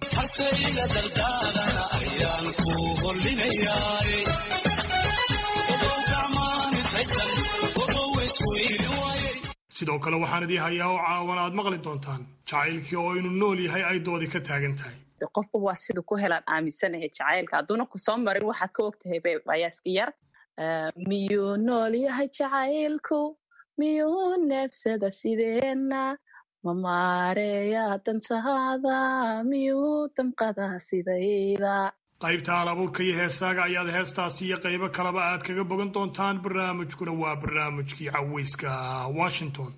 sidoo kale waxaan idii hayaa oo caawan aad maqli doontaan jacaylkii oo inuu nool yahay ay doodi ka taagan tahay qofba waa siduu ku helaan aaminsanahay jacaylka hadduuna ku soo marin waxaad ka ogtahay bayaaska yar miyuu nool yahay jacaylku miyuu neefsada sideenna ma maareeyaa dantaada miyuu damqadaa sidayda qaybta alabuurka iyo heesaaga ayaad heestaasi iyo qaybo kaleba aad kaga bogan doontaan barnaamijkuna waa barnaamijkii cawayska washington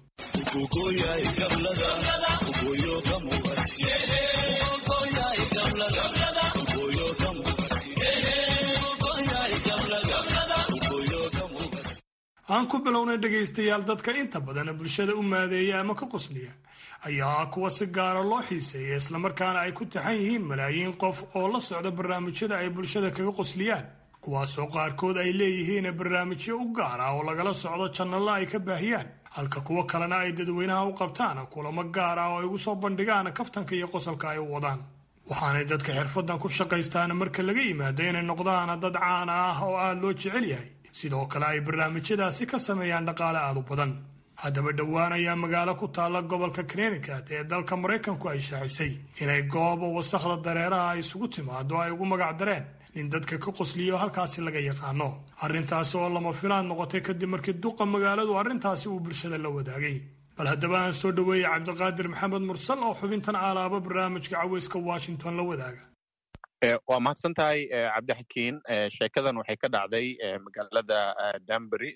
aan ku bilownay dhegaystayaal dadka inta badan bulshada u maadeeya ama ka qosliya ayaa kuwa si gaara loo xiiseeya islamarkaana ay ku taxan yihiin malaayiin qof oo la socda barnaamijyada ay bulshada kaga qosliyaan kuwaasoo qaarkood ay leeyihiin barnaamijyo u gaar ah oo lagala socdo jannalla ay ka baahiyaan halka kuwo kalena ay dadweynaha u qabtaan kulamo gaar ah oo ay ugu soo bandhigaan kaftanka iyo qosalka ay u wadaan waxaanay dadka xirfadan ku shaqaystaan marka laga yimaado inay noqdaan dad caana ah oo aada loo jecel yahay sidoo kale ay barnaamijyadaasi ka sameeyaan dhaqaale aada u badan haddaba dhowaan ayaa magaalo ku taalla gobolka connecticut ee dalka maraykanku ay shaacisay inay gooba wasakhda dareeraha ay isugu timaado ay ugu magac dareen nin dadka ka qosliyo halkaasi laga yaqaano arrintaasi oo lama filaan noqotay kadib markii duqa magaaladu arrintaasi uu bulshada la wadaagay bal haddaba aan soo dhoweeyey cabdiqaadir maxamed mursal oo xubintan aalaaba barnaamijka cawayska washington la wadaaga waa mahadsan tahay cabdixakiin sheekadan waxay ka dhacday magaalada danbury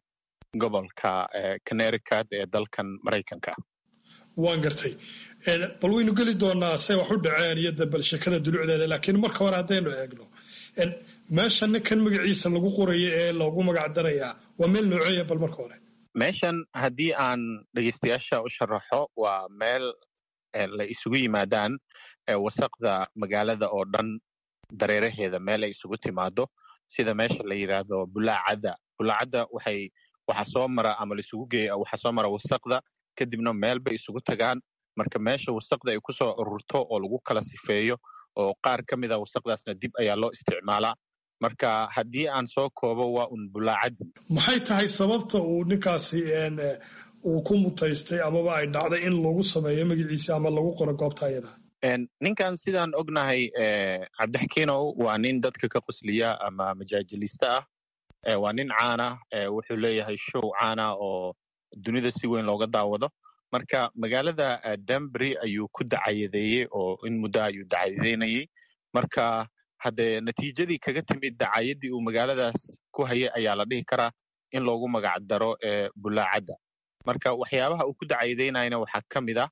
gobolka connecticut ee dalkan maraykanka waan gartay bal waynu geli doonaa say wax u dhaceen iyo bal sheekada dulucdeeda laakiin marka hore haddaynu eegno meesha ninkan magaciisa lagu qorayo ee loogu magac darayaa waa meel nooceeya bal marka hore meeshan haddii aan dhegeystayaasha u sharaxo waa meel la isugu yimaadaan wasaqda magaalada oo dhan dareeraheeda meel ay isugu timaado sida meesha la yidhaahdo bulaacadda bulaacadda waxay waxa soo mara ama laisugu geeya waxa soo mara wasaqda kadibna meel bay isugu tagaan marka meesha wasaqda ay kusoo ururto oo lagu kala sifeeyo oo qaar ka mid a wasaqdaasna dib ayaa loo isticmaalaa marka haddii aan soo koobo waa un bulaacaddi maxay tahay sababta uu ninkaasi uu ku mutaystay amaba ay dhacday in lagu sameeyo magaciisa ama lagu qoro goobta ayada ninkan sidaan ognahay cabdixakiinow waa nin dadka ka qosliya ama majaajilista ah waa nin caana wuxuu leeyahay show caana oo dunida si weyn looga daawado marka magaalada danbury ayuu ku dacayadeeyey oo in muddo ayuu dacayadeynayey marka haddee natiijadii kaga timid dacayaddii uu magaaladaas ku hayay ayaa la dhihi karaa in loogu magac daro bulaacadda marka waxyaabaha uu ku dacayadeynayana waxaa ka mid ah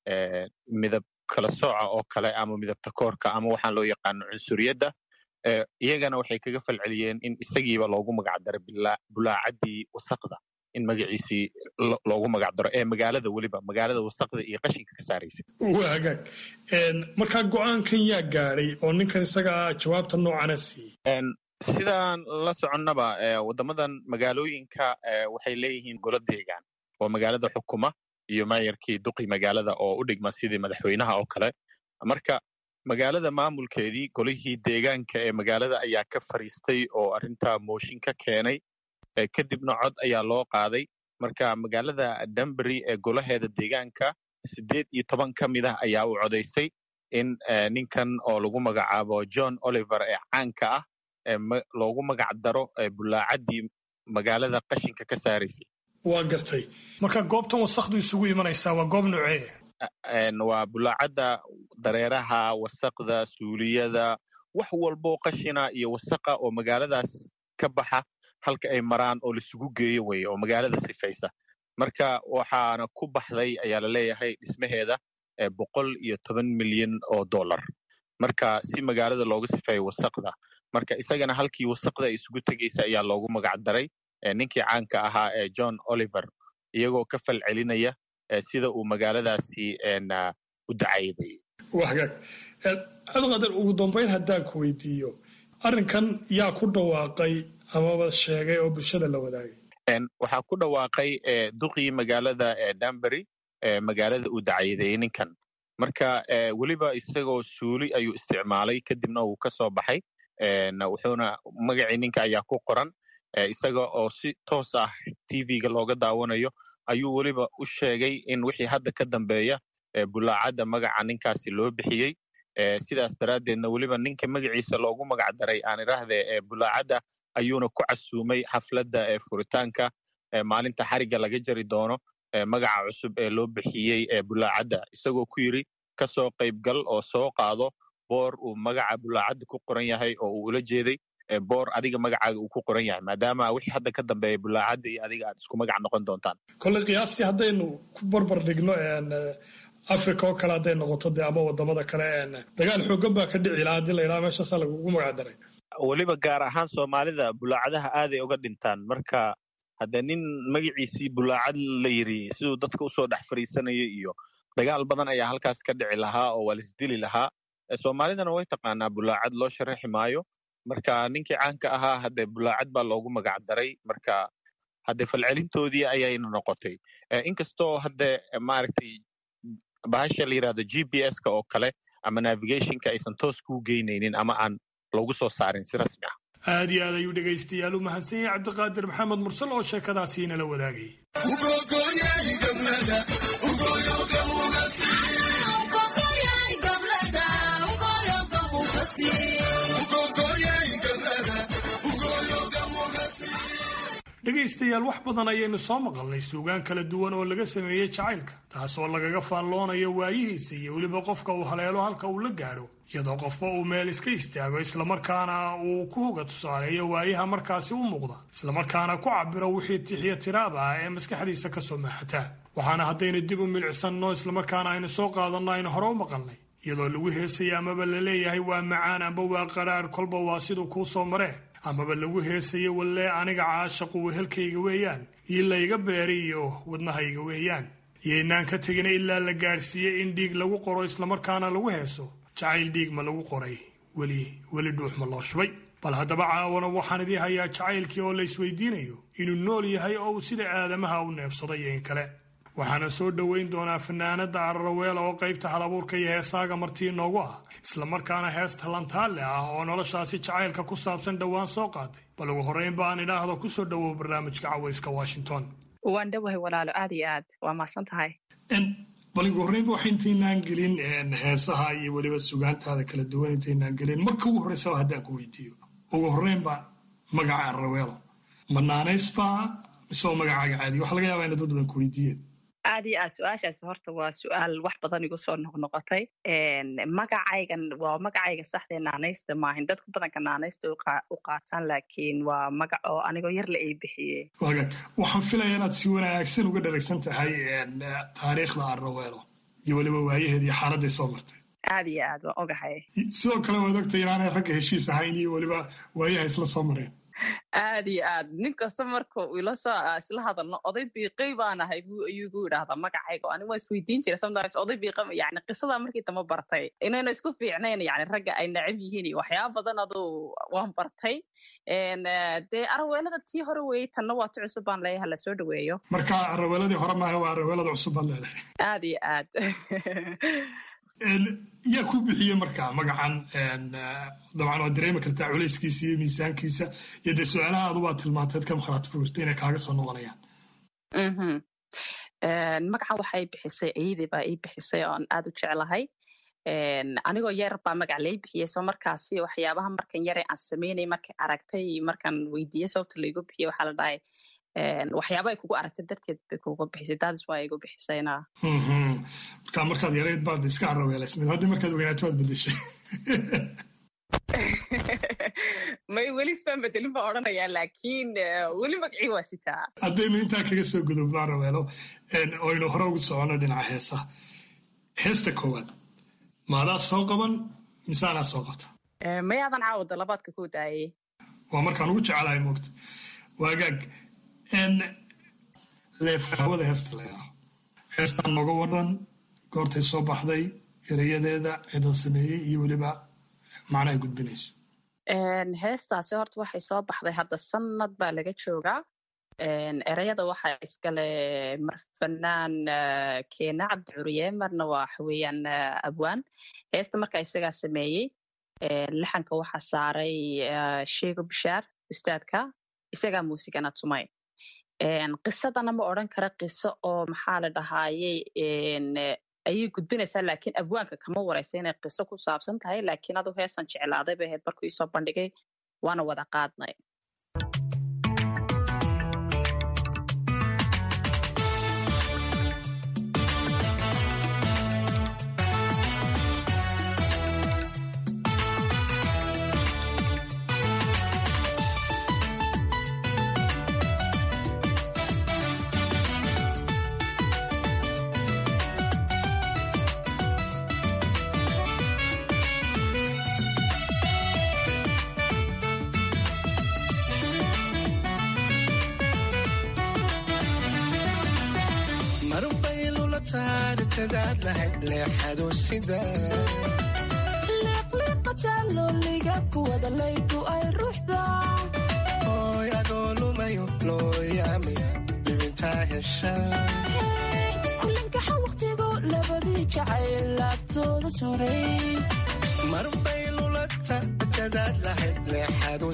midab kala sooca oo kale ama midabta koorka ama waxaan loo yaqaano cunsuriyadda iyagana waxay kaga falceliyeen in isagiiba loogu magac daro bulaacaddii wasaqda in magaciisii loogu magac daro ee magaalada weliba magaalada wasaqda iyo qashinka ka saaraysa waa hagaag markaa go-aankan yaa gaadhay oo ninkan isaga jawaabta noocana siiyey sidaan la soconnaba waddamadan magaalooyinka waxay leeyihiin golo deegaan oo magaalada xukuma iyo maayarkii duqi magaalada oo u dhigma sidii madaxweynaha oo kale marka magaalada maamulkeedii golihii deegaanka ee magaalada ayaa ka fariistay oo arrintaa mooshin ka keenay kadibna cod ayaa loo qaaday marka magaalada danbury ee golaheeda deegaanka siddeed iyo toban ka mid ah ayaa u codaysay in ninkan oo lagu magacaabo john oliver ee caanka ah loogu magac daro bulaacaddii magaalada qashinka ka saaraysay waa gartay marka goobtan wasakdu isugu imanaysaa waa goob noocee waa bulaacadda dareeraha wasaqda suuliyada wax walboo qashina iyo wasaqa oo magaaladaas ka baxa halka ay maraan oo laisugu geeyo weye oo magaalada sifaysa marka waxaana ku baxday ayaa la leeyahay dhismaheeda boqol iyo toban milyan oo dollar marka si magaalada looga sifeeyo wasaqda marka isagana halkii wasaqda ay isugu tegaysa ayaa loogu magac daray ninkii caanka ahaa ee john oliver iyagoo ka fal celinaya sida uu magaaladaasi u dacayday waa hagaag cabdiqaadir ugu dambayn haddaan ku weydiiyo arrinkan yaa ku dhawaaqay amaba sheegay oo bulshada la wadaagay waxaa ku dhawaaqay duqii magaalada danbury magaalada uu dacayday ninkan marka weliba isagoo suuli ayuu isticmaalay kadibna uu ka soo baxay wuxuuna magacii ninka ayaa ku qoran isaga oo si toos ah tv-ga looga daawanayo ayuu weliba u sheegay in wixii hadda ka dambeeya bulaacadda magaca ninkaasi loo bixiyey sidaas daraaddeedna weliba ninka magaciisa loogu magac daray aan idhaahde bulaacadda ayuuna ku casuumay xafladda furitaanka maalinta xarigga laga jari doono magaca cusub ee loo bixiyey bulaacadda isagoo ku yidri ka soo qaybgal oo soo qaado boor uu magaca bulaacadda ku qoran yahay oo uu ula jeeday boor adiga magacaaga uu ku qoran yahay maadaama wixii hadda ka dambeeya bulaacadda iyo adiga aad isku magac noqon doontaan kolley qiyaastii haddaynu ku barbar dhigno africa oo kale hadday noqoto dee ama wadamada kale dagaal xoogan baa ka dhici lahaa haddii la yidhaha meeshaasaa lagugu magac daray weliba gaar ahaan soomaalida bulaacadaha aaday uga dhintaan marka hadde nin magaciisii bulaacad la yidhi siduu dadka usoo dhex fariisanayo iyo dagaal badan ayaa halkaas ka dhici lahaa oo waa lisdili lahaa soomaalidana way taqaanaa bulaacad loo sharaxi maayo marka ninkii caanka ahaa hadde bulaacad baa loogu magac daray marka hadde falcelintoodii ayayna noqotay inkastoo hadde maaragtay bahasha la yidhahdo g p s-ka oo kale ama navigationka aysan toos kuu geynaynin ama aan loogu soo saarin si rasmi ah aad iyo aad ayuu dhegaystayaal u mahadsan yahay cabdiqaadir maxamed mursal oo sheekadaasi inala wadaagay dhegaystayaal wax badan ayaynu soo maqalnay suugaan kala duwan oo laga sameeyey jacaylka taas oo lagaga faalloonayo waayihiisa iyo weliba qofka uu haleelo halka uu la gaadho iyadoo qofba uu meel iska istaago islamarkaana uu ku hoga tusaaleeyo waayaha markaasi u muuqda islamarkaana ku cabiro wixii tixiyo tiraaba ah ee maskaxdiisa ka soo maaxataa waxaana haddaynu dib u milicsanno islamarkaana aynu soo qaadanno aynu hore u maqalnay iyadoo lagu heesaya amaba la leeyahay waa macaan amba waa qaraar kolba waa siduu kuu soo maree amaba lagu heesayo wallee aniga caashaqu wehelkayga weeyaan io layga beeri iyo wadnahayga weeyaan iyoynaan ka tegina ilaa la gaadhsiiyey in dhiig lagu qoro islamarkaana lagu heeso jacayl dhiig ma lagu qoray weli weli dhuux ma loo shubay bal haddaba caawana waxaan idii hayaa jacaylkii oo la isweydiinayo inuu nool yahay oo uu sida aadamaha u neefsaday iyo in kale waxaana soo dhoweyn doonaa fanaanada araraweela oo qaybta halabuurka iyo heesaaga martii inoogu ah islamarkaana heesta lantaalle ah oo noloshaasi jacaylka ku saabsan dhowaan soo qaaday bal ugu horreyn ba aan idhaahdo kusoo dhowow barnaamijka cawayska washington waan dhowahay walaalo aad iyo aad waa mahadsan tahay bal ugu horreynba waxa intaynaan gelin heesaha iyo weliba sugaantaada kala duwan intaynaan gelin marka ugu horreysaba haddaan ku weydiiyo ugu horreynba magaca araraweelo ma naanaysba mise oo magacaaga caadi waxa laga yaabaa ina dad badan ku weydiiyeen aad iyo aad su-aashaasi horta waa su-aal wax badan igu soo noqnoqotay magacaygan waa magacayga saxdee naanaysta maahin dadka badanka naanaysta u qaataan laakiin waa magac oo anigoo yar la ay bixiyey waxaan filaya inaad si wanaagsan uga dharagsan tahay taariikhda arraweelo iyo weliba waayaheed iyo xaaladday soo martay aad iyo aad waan ogahay sidoo kale waad ogtay inaanay ragga heshiis ahayn iyo weliba waayaha isla soo mareen aad iyo aad nin kasta marka ila soo isla hadalno oday biiqay baan ahay ayuu igu yidhaahdaa magacayga ani waa isweydiin jira sometimes oday biiqa yani qisada markii dambe bartay inayna isku fiicnayn yani ragga ay nacab yihiin iyo waxyaaba badan aduu waan bartay dee araweelada tii hore weeyey tanna waa ti cusub baan leeyahay la soo dhaweeyo marka araweeladii hore maaha waa araweelada cusub baad leedahay aad iyo aad yaa ku bixiyey marka magacan dabcan waad dareemi kartaa culayskiisa iyo miisaankiisa iyo dee su-aalaha adu baad tilmaanteed ka makhraati fugirta inay kaaga soo noqonayaan magacan waxay bixisay ciidi baa ii bixisay oon aad u jeclahay anigoo yar baa magac lay bixiyey soo markaasi waxyaabaha markan yare aan sameynay markay aragtay markaan weydiiyey sababta laigu bixiyey waxaa la dhahay waxyaaba ay kugu aragtay darteed bay kugu bixisay daadis waa igu bixisayna marka markaad yarayd baad iska araweelaysnayd haddii markaad weynaato waad bedeshay may weli isbaan bedelin baa odhanayaa laakiin weli magacii waa sitaa haddaynu intaa kaga soo gudubnaa rabeelo oynu hore ugu soconno dhinaca heesaha heesta koowaad maadaa soo qaban mise anaa soo qabta mayaadan caawada labaadka ku daayay waa markaan ugu jecelahay moogta waagaag leefhawada heesta laydhaho heestaan nooga waran goortay soo baxday erayadeeda cidan sameeyey iyo weliba macnaha gudbinayso heestaasi horta waxay soo baxday hadda sanad baa laga joogaa ereyada waxaa iskale fanaan keena cabdi curiye marna waa waxaweyaan abwaan heesta markaa isagaa sameeyey laxanka waxaa saaray sheego bishaar ustaadka isagaa muusigana tumay qisadana ma odran kara qiso oo maxaa la dhahaayey ayay gudbinaysaa laakiin abwaanka kama waraysa inay qiso ku saabsan tahay laakiin adu heesan jeclaaday bay ahayd markuu iisoo bandhigay waana wada qaadnay liiqliiqataallooliga kuwada laydu ay ruuxdaoy adoo lumayo looyaami libintaa heshakulinkaxa wakhtigu labadii jacayl laabtooda suray marbay lulata jadaad lahayd leexadu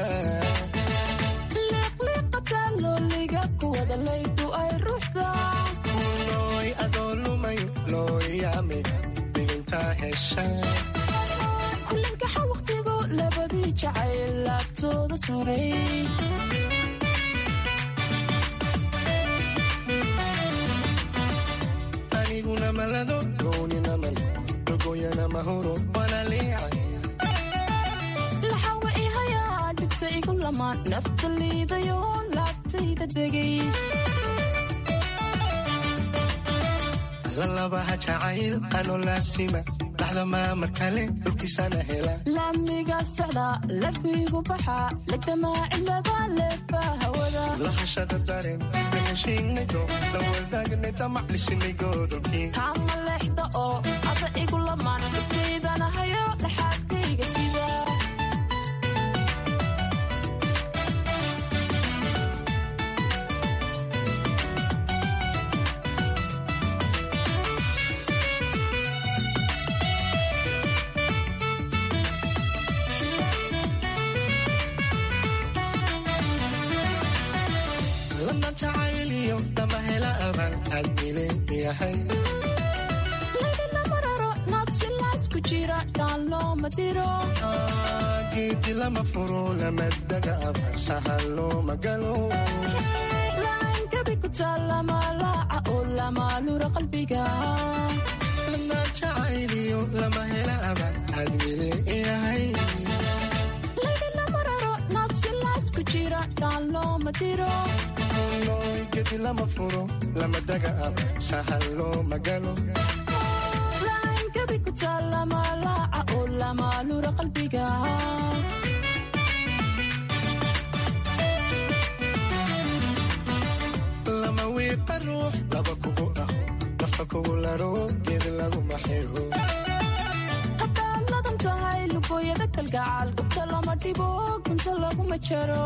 sidaaliiqliiqataallooliga kuwada laydu ay ruuxdaoy adoo lumayo looyaami libintaa hesha kulinkaxa wakhtigu labadii jacayl laabtooda suray aniguna malado goonina malo dogoyana mahuro walaliica laxawa ihayaa dhibta igu lamaan nafta liidayo laabtayda degay lalabaha jacayl ano laasima dhaxda maamar kale dhulkiisana hela laamiga socda larfiigu baxa lagdamaa cilada leefa hawada lahashada dareen laheshiinaydo la wadaagnay damaclisinay goodolkii kaama leexda oo ada igu lamaan dhibtaydana hayo dhaxaadkayga sida laydina mararo nabsilaasku jira dhaan looma diro geedi lama furo lama daga abar sahal looma galo laan gabi ku taal lama laaca oo lama lura qalbiga lana jacayliyo lama hela abar admile yahay laydina mararo nabsilaasku jira dhaan looma diro gedi lama furo lama daga abar sahal looma galo laan gabi ku taal lama laaca oo lama lura qalbiga lama wiiqa ruux laba kugu aho nafa kugu laro geedi laguma xiro haddaad ladan tahay lugooyada kalgacaal gubta lama dhibo gunta laguma jaro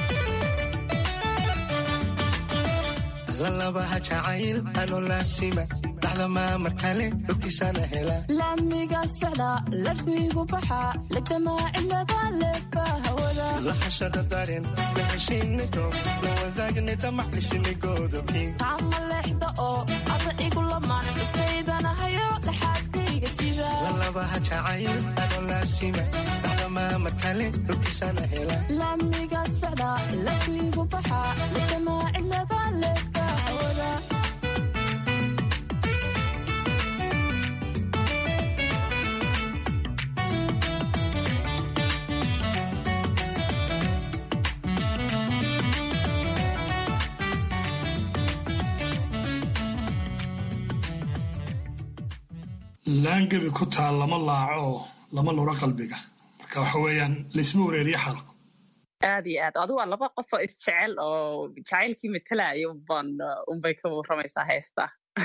lalabaha jacayl ano laasima dhaxda maamar kale dhulkiisana hela laamiga socda larfiigu baxa lagdamaa cilada leefa hawada lahashada dareen laheshiinaydo la wadaagnay damaclisinay goodolkii kaama leexda oo ada igu lamaan dhibtaydana hayo dhaxaadkayga sida lalabaha jacayl ano laasima dhaxda maamar kale dhulkiisana hela laamiga socda larfiigu baxa lagdamaa cilada leefa hawada laangebi ku taal lama laaco oo lama lura qalbiga marka waxa weeyaan laysma wareeriyo xalku aad iyo aad adu waa laba qof oo isjecel oo jacaylkii matalaya unbaan unbay ka warramaysaa heesta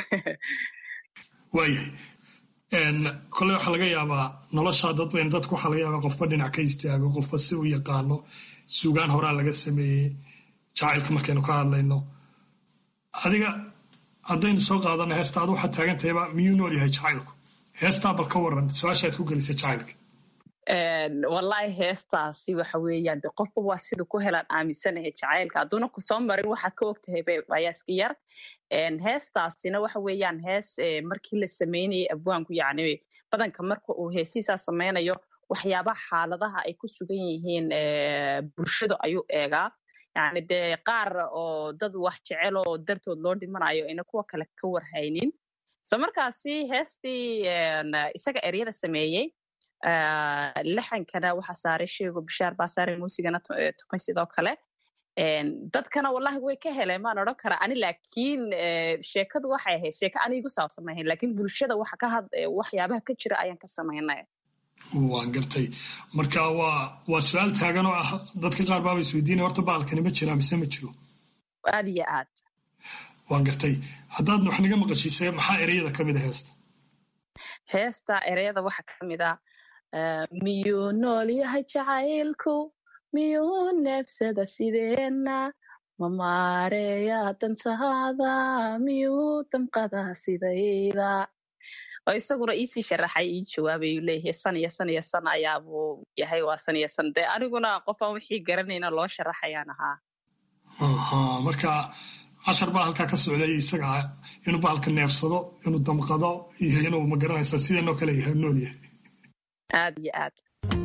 waayahay kole waxaa laga yaabaa noloshaa dadbayn dadku waxaa laga yaabaa qofba dhinac ka istaago qofba si u yaqaano sugaan horaa laga sameeyey jacaylka markaynu ka hadlayno adiga haddaynu soo qaadana heesta adu waxaad taagan tahayba miyuu nool yahay jacaylku heestaa bal ka waran su-aashaad ku gelisay jacaylka wallaahi heestaasi waxa weeyaan de qofba waa siduu ku helaan aaminsanahay jacaylka hadduuna kusoo marin waxaa ka ogtahay bayaaska yar heestaasina waxa weeyaan hees markii la sameynayay abwaanku yacni badanka marka uu heesihiisaa sameynayo waxyaabaha xaaladaha ay ku sugan yihiin bulshada ayuu eegaa yacni dee qaar oo dad wax jecel oo dartood loo dhimanayo ayna kuwa kale ka warhaynin so markaasi heestii isaga eryada sameeyey laxankana waxaa saaray sheego bishaar baa saaray muusigana tukan sidoo kale dadkana wallahi way ka heleen maan odhan karaa ani laakiin sheekadu waxay ahayd sheeko ani igu saabsan ahayn laakiin bulshada waxa ka had waxyaabaha ka jira ayaan ka samaynay waan gartay marka waa waa su-aal taagan oo ah dadka qaar baaba isweydiinaya horta baalkani ma jiraa mise ma jiro aad iyo aad waan gartay haddaad wax naga maqashiisay maxaa ereyada ka mid a heesta heesta ereyada waxa ka mid a miyuu nool yahay jacaylku miyuu neefsada sideenna ma maareeyaa dantaada miyuu damqadaa sidayda oo isaguna iisii sharaxay ii jawaabayuu leeyahay san iyo san iyo san ayaabuu yahay waa san iyo san dee aniguna qofaan wixii garanayna loo sharaxayaan ahaa marka cashar baa halkaa ka socday isaga inuu bahalka neefsado inuu damqado iyo inuu magaranaysa sidanoo kale yahay nool yahay aad iyo aad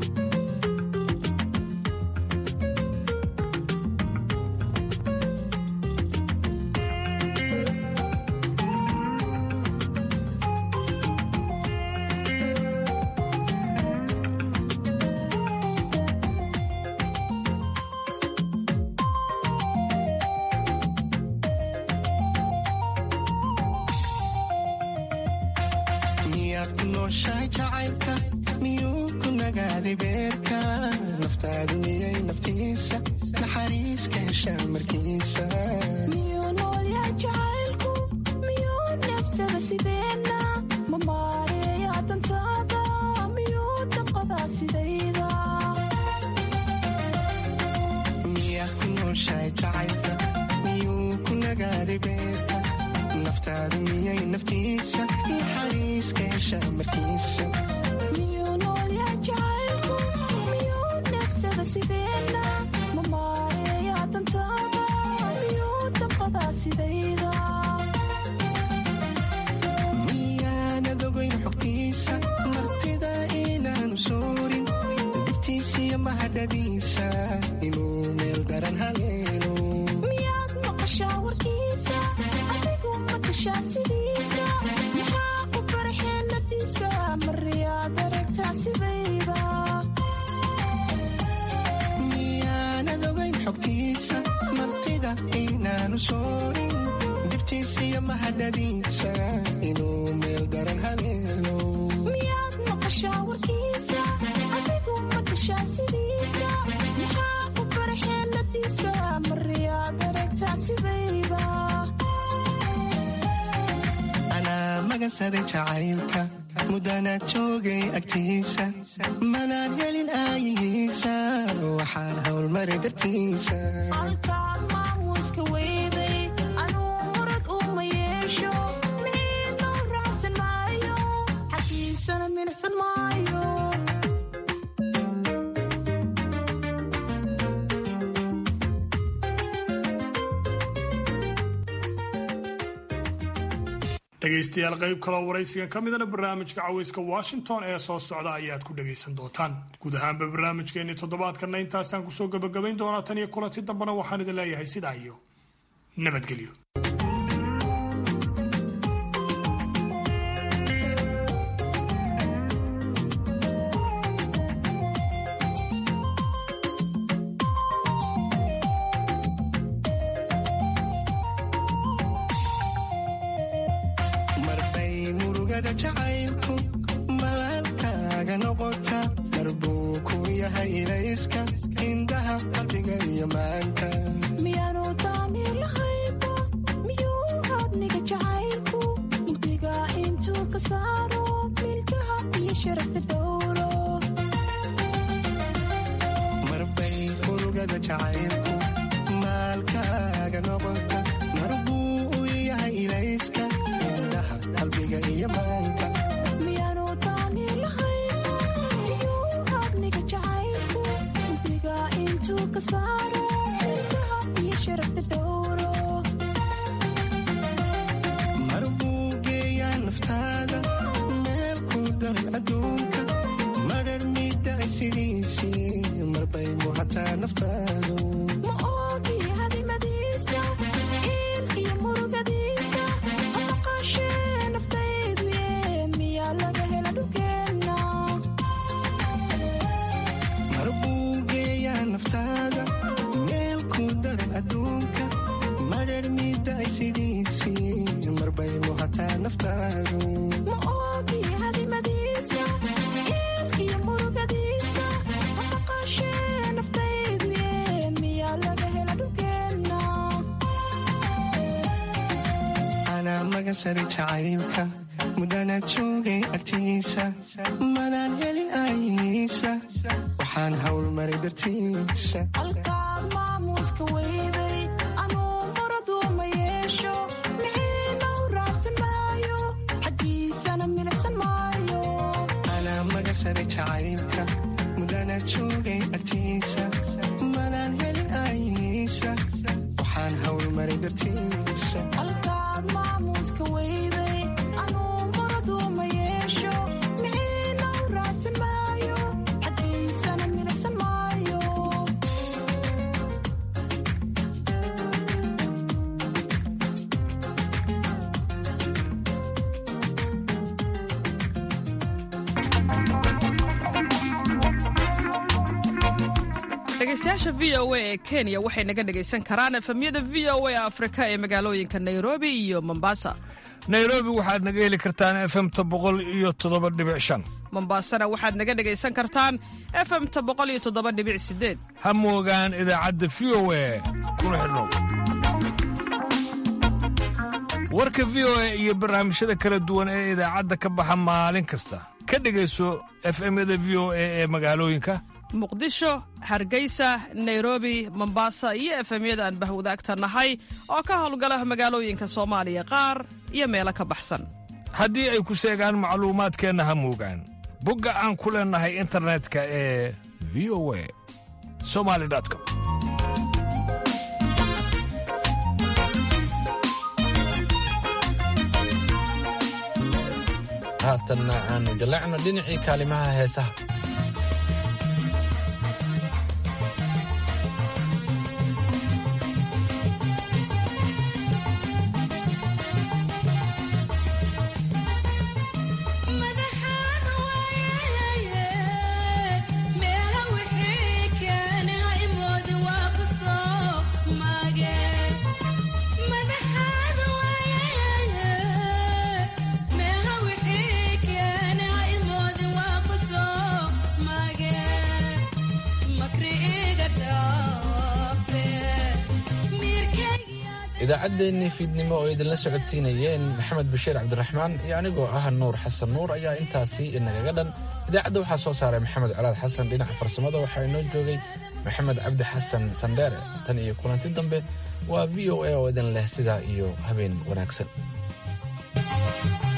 miyaad ku nooshahay jacaylka miyuu ku nagaaday beerka naftaadu miyay naftiisa naxariis ka heshaa markiisa miyuu nool yahay jacaylku miyuu neefsada sideenna ma maareeya dantaada miyuu damqadaa sidayda miyaad ku nooshahay jacaylka miyuu ku nagaaday beerka naftaadu miyay naftiisa naxariis ka heshaa markiisa miyuu nool yahay jacaylku miyuu neefsada sideenna ma maareeya dantaada miyuu damqadaa sidayda miyaanad ogayn xogtiisa martida inaanu soorin dibtiisiyo mahadhadiisa inuu meel daran haleelo miyaad maqashaa warkiisa adigu matashaa sidiisa maxaa u baraxeeladiisa mariyaad aragtaa sidayda miyaanad ogayn xogtiisa martida inaanu soorin dibtiisiyo mahadhadiisa inuu meel daran haleelo miyaad maqashaa warkiisa adigu matashaa sidiisa maxaa u baraxeeladiisa mariyaad aragtaa sidayda anaa magansaday jacaylka muddanaad joogay agtiisa manaan helin aayihiisa waxaan howlmaray dartiisa halkaan maamuuska weyday anuu murad uma yeesho miciidnoo raacsan maayo xaggiisana minixsan maayo dhegaystayaal qayb kaloo waraysigan ka midana barnaamijka caweyska washington ee soo socda ayaad ku dhagaysan doontaan guud ahaanba barnaamijkeenii toddobaadkanna intaasaan kusoo gabagabayn doonaa tan iyo kulanti dambena waxaan idin leeyahay sidaa iyo nabadgelyo marbay muruga murugada jacaylku maalkaaga noqota marbuu ku yahay ilayska indhaha qalbiga iyo maanka miyaanu daamir lahayba miyuu habniga jacaylku mugdiga intuu ka saaro milkaha iyo sharafta dhowro marbay murugada jacaylku maalkaaga noqota marbuu u yahay ilayska indhaha qalbiga iyo maanka miyaanu daamir lahayba miyuu habniga jacaylku mugdiga intuu ka saaro milkaha iyo sharafta dhowro marbuu geeyaa naftaada meel ku daran adduunka madhar miday sidiisii marbay muhataa naftaadu ma oogi hadimadiisa il iyo murugadiisa ma maqashee naftaydu ye miyaa laga hela dhulkeenna marbuu geeyaa naftaada meel ku daran adduunka madhar miday sidiisii marbay muhataa naftaadu ma oogi hadimadiisa il iyo murugadiisa ma maqashee naftaydu ye miyaa laga hela dhulkeenna anaa maga sari jacaylka mudana joogay agtiisa manaan helin aysa waxaan hawl maray dartiisa halkaad maamuuska weyday anuu muraduuma yeesho miciina u raadsan maayo xaggiisana milicsan maayo anaa maga sari jacaylka mudana joogay agtiisa manaan helin aysa waxaan hawl maray dartiisa halkaad maamuuska weyday anuu muraduuma yeesho miciina u raadsan maayo xaggiisana milicsan maayo dhegaystayaasha v o a ee kenya waxay naga dhegaysan karaan efemyada v o a afrika ee magaalooyinka nairobi iyo mombasa nairobi waxaad naga heli kartaan efemta boqol iyo toddoba dhibic shan mombasana waxaad naga dhegaysan kartaan efemta boqol iyo toddoba dhibic sideed ha moogaan idaacadda v o a kuna xidhnow warka v o a iyo barnaamijyada kala duwan ee idaacadda ka baxa maalin kasta ka dhegayso efemyada v o a ee magaalooyinka muqdisho hargeysa nairobi mombasa iyo efemyada aan bahwadaagta nahay oo ka howlgala magaalooyinka soomaaliya qaar iyo meelo ka baxsan haddii ay ku seegaan macluumaadkeenna ha moogaan bogga aan ku leennahay internetka ee v o a somali com haatanna aanu jallacno dhinacii kaalimaha heesaha idaacaddeenii fiidnimo oo idinla socodsiinayeen maxamed bashiir cabdiraxmaan iyo anigoo ah nuur xasan nuur ayaa intaasi inagaga dhan idaacadda waxaa soo saaray maxamed colaad xasan dhinaca farsamada waxaa inoo joogay maxamed cabdi xasan sandheere tan iyo kulanti dambe waa v o a oo idin leh sidaa iyo habeen wanaagsan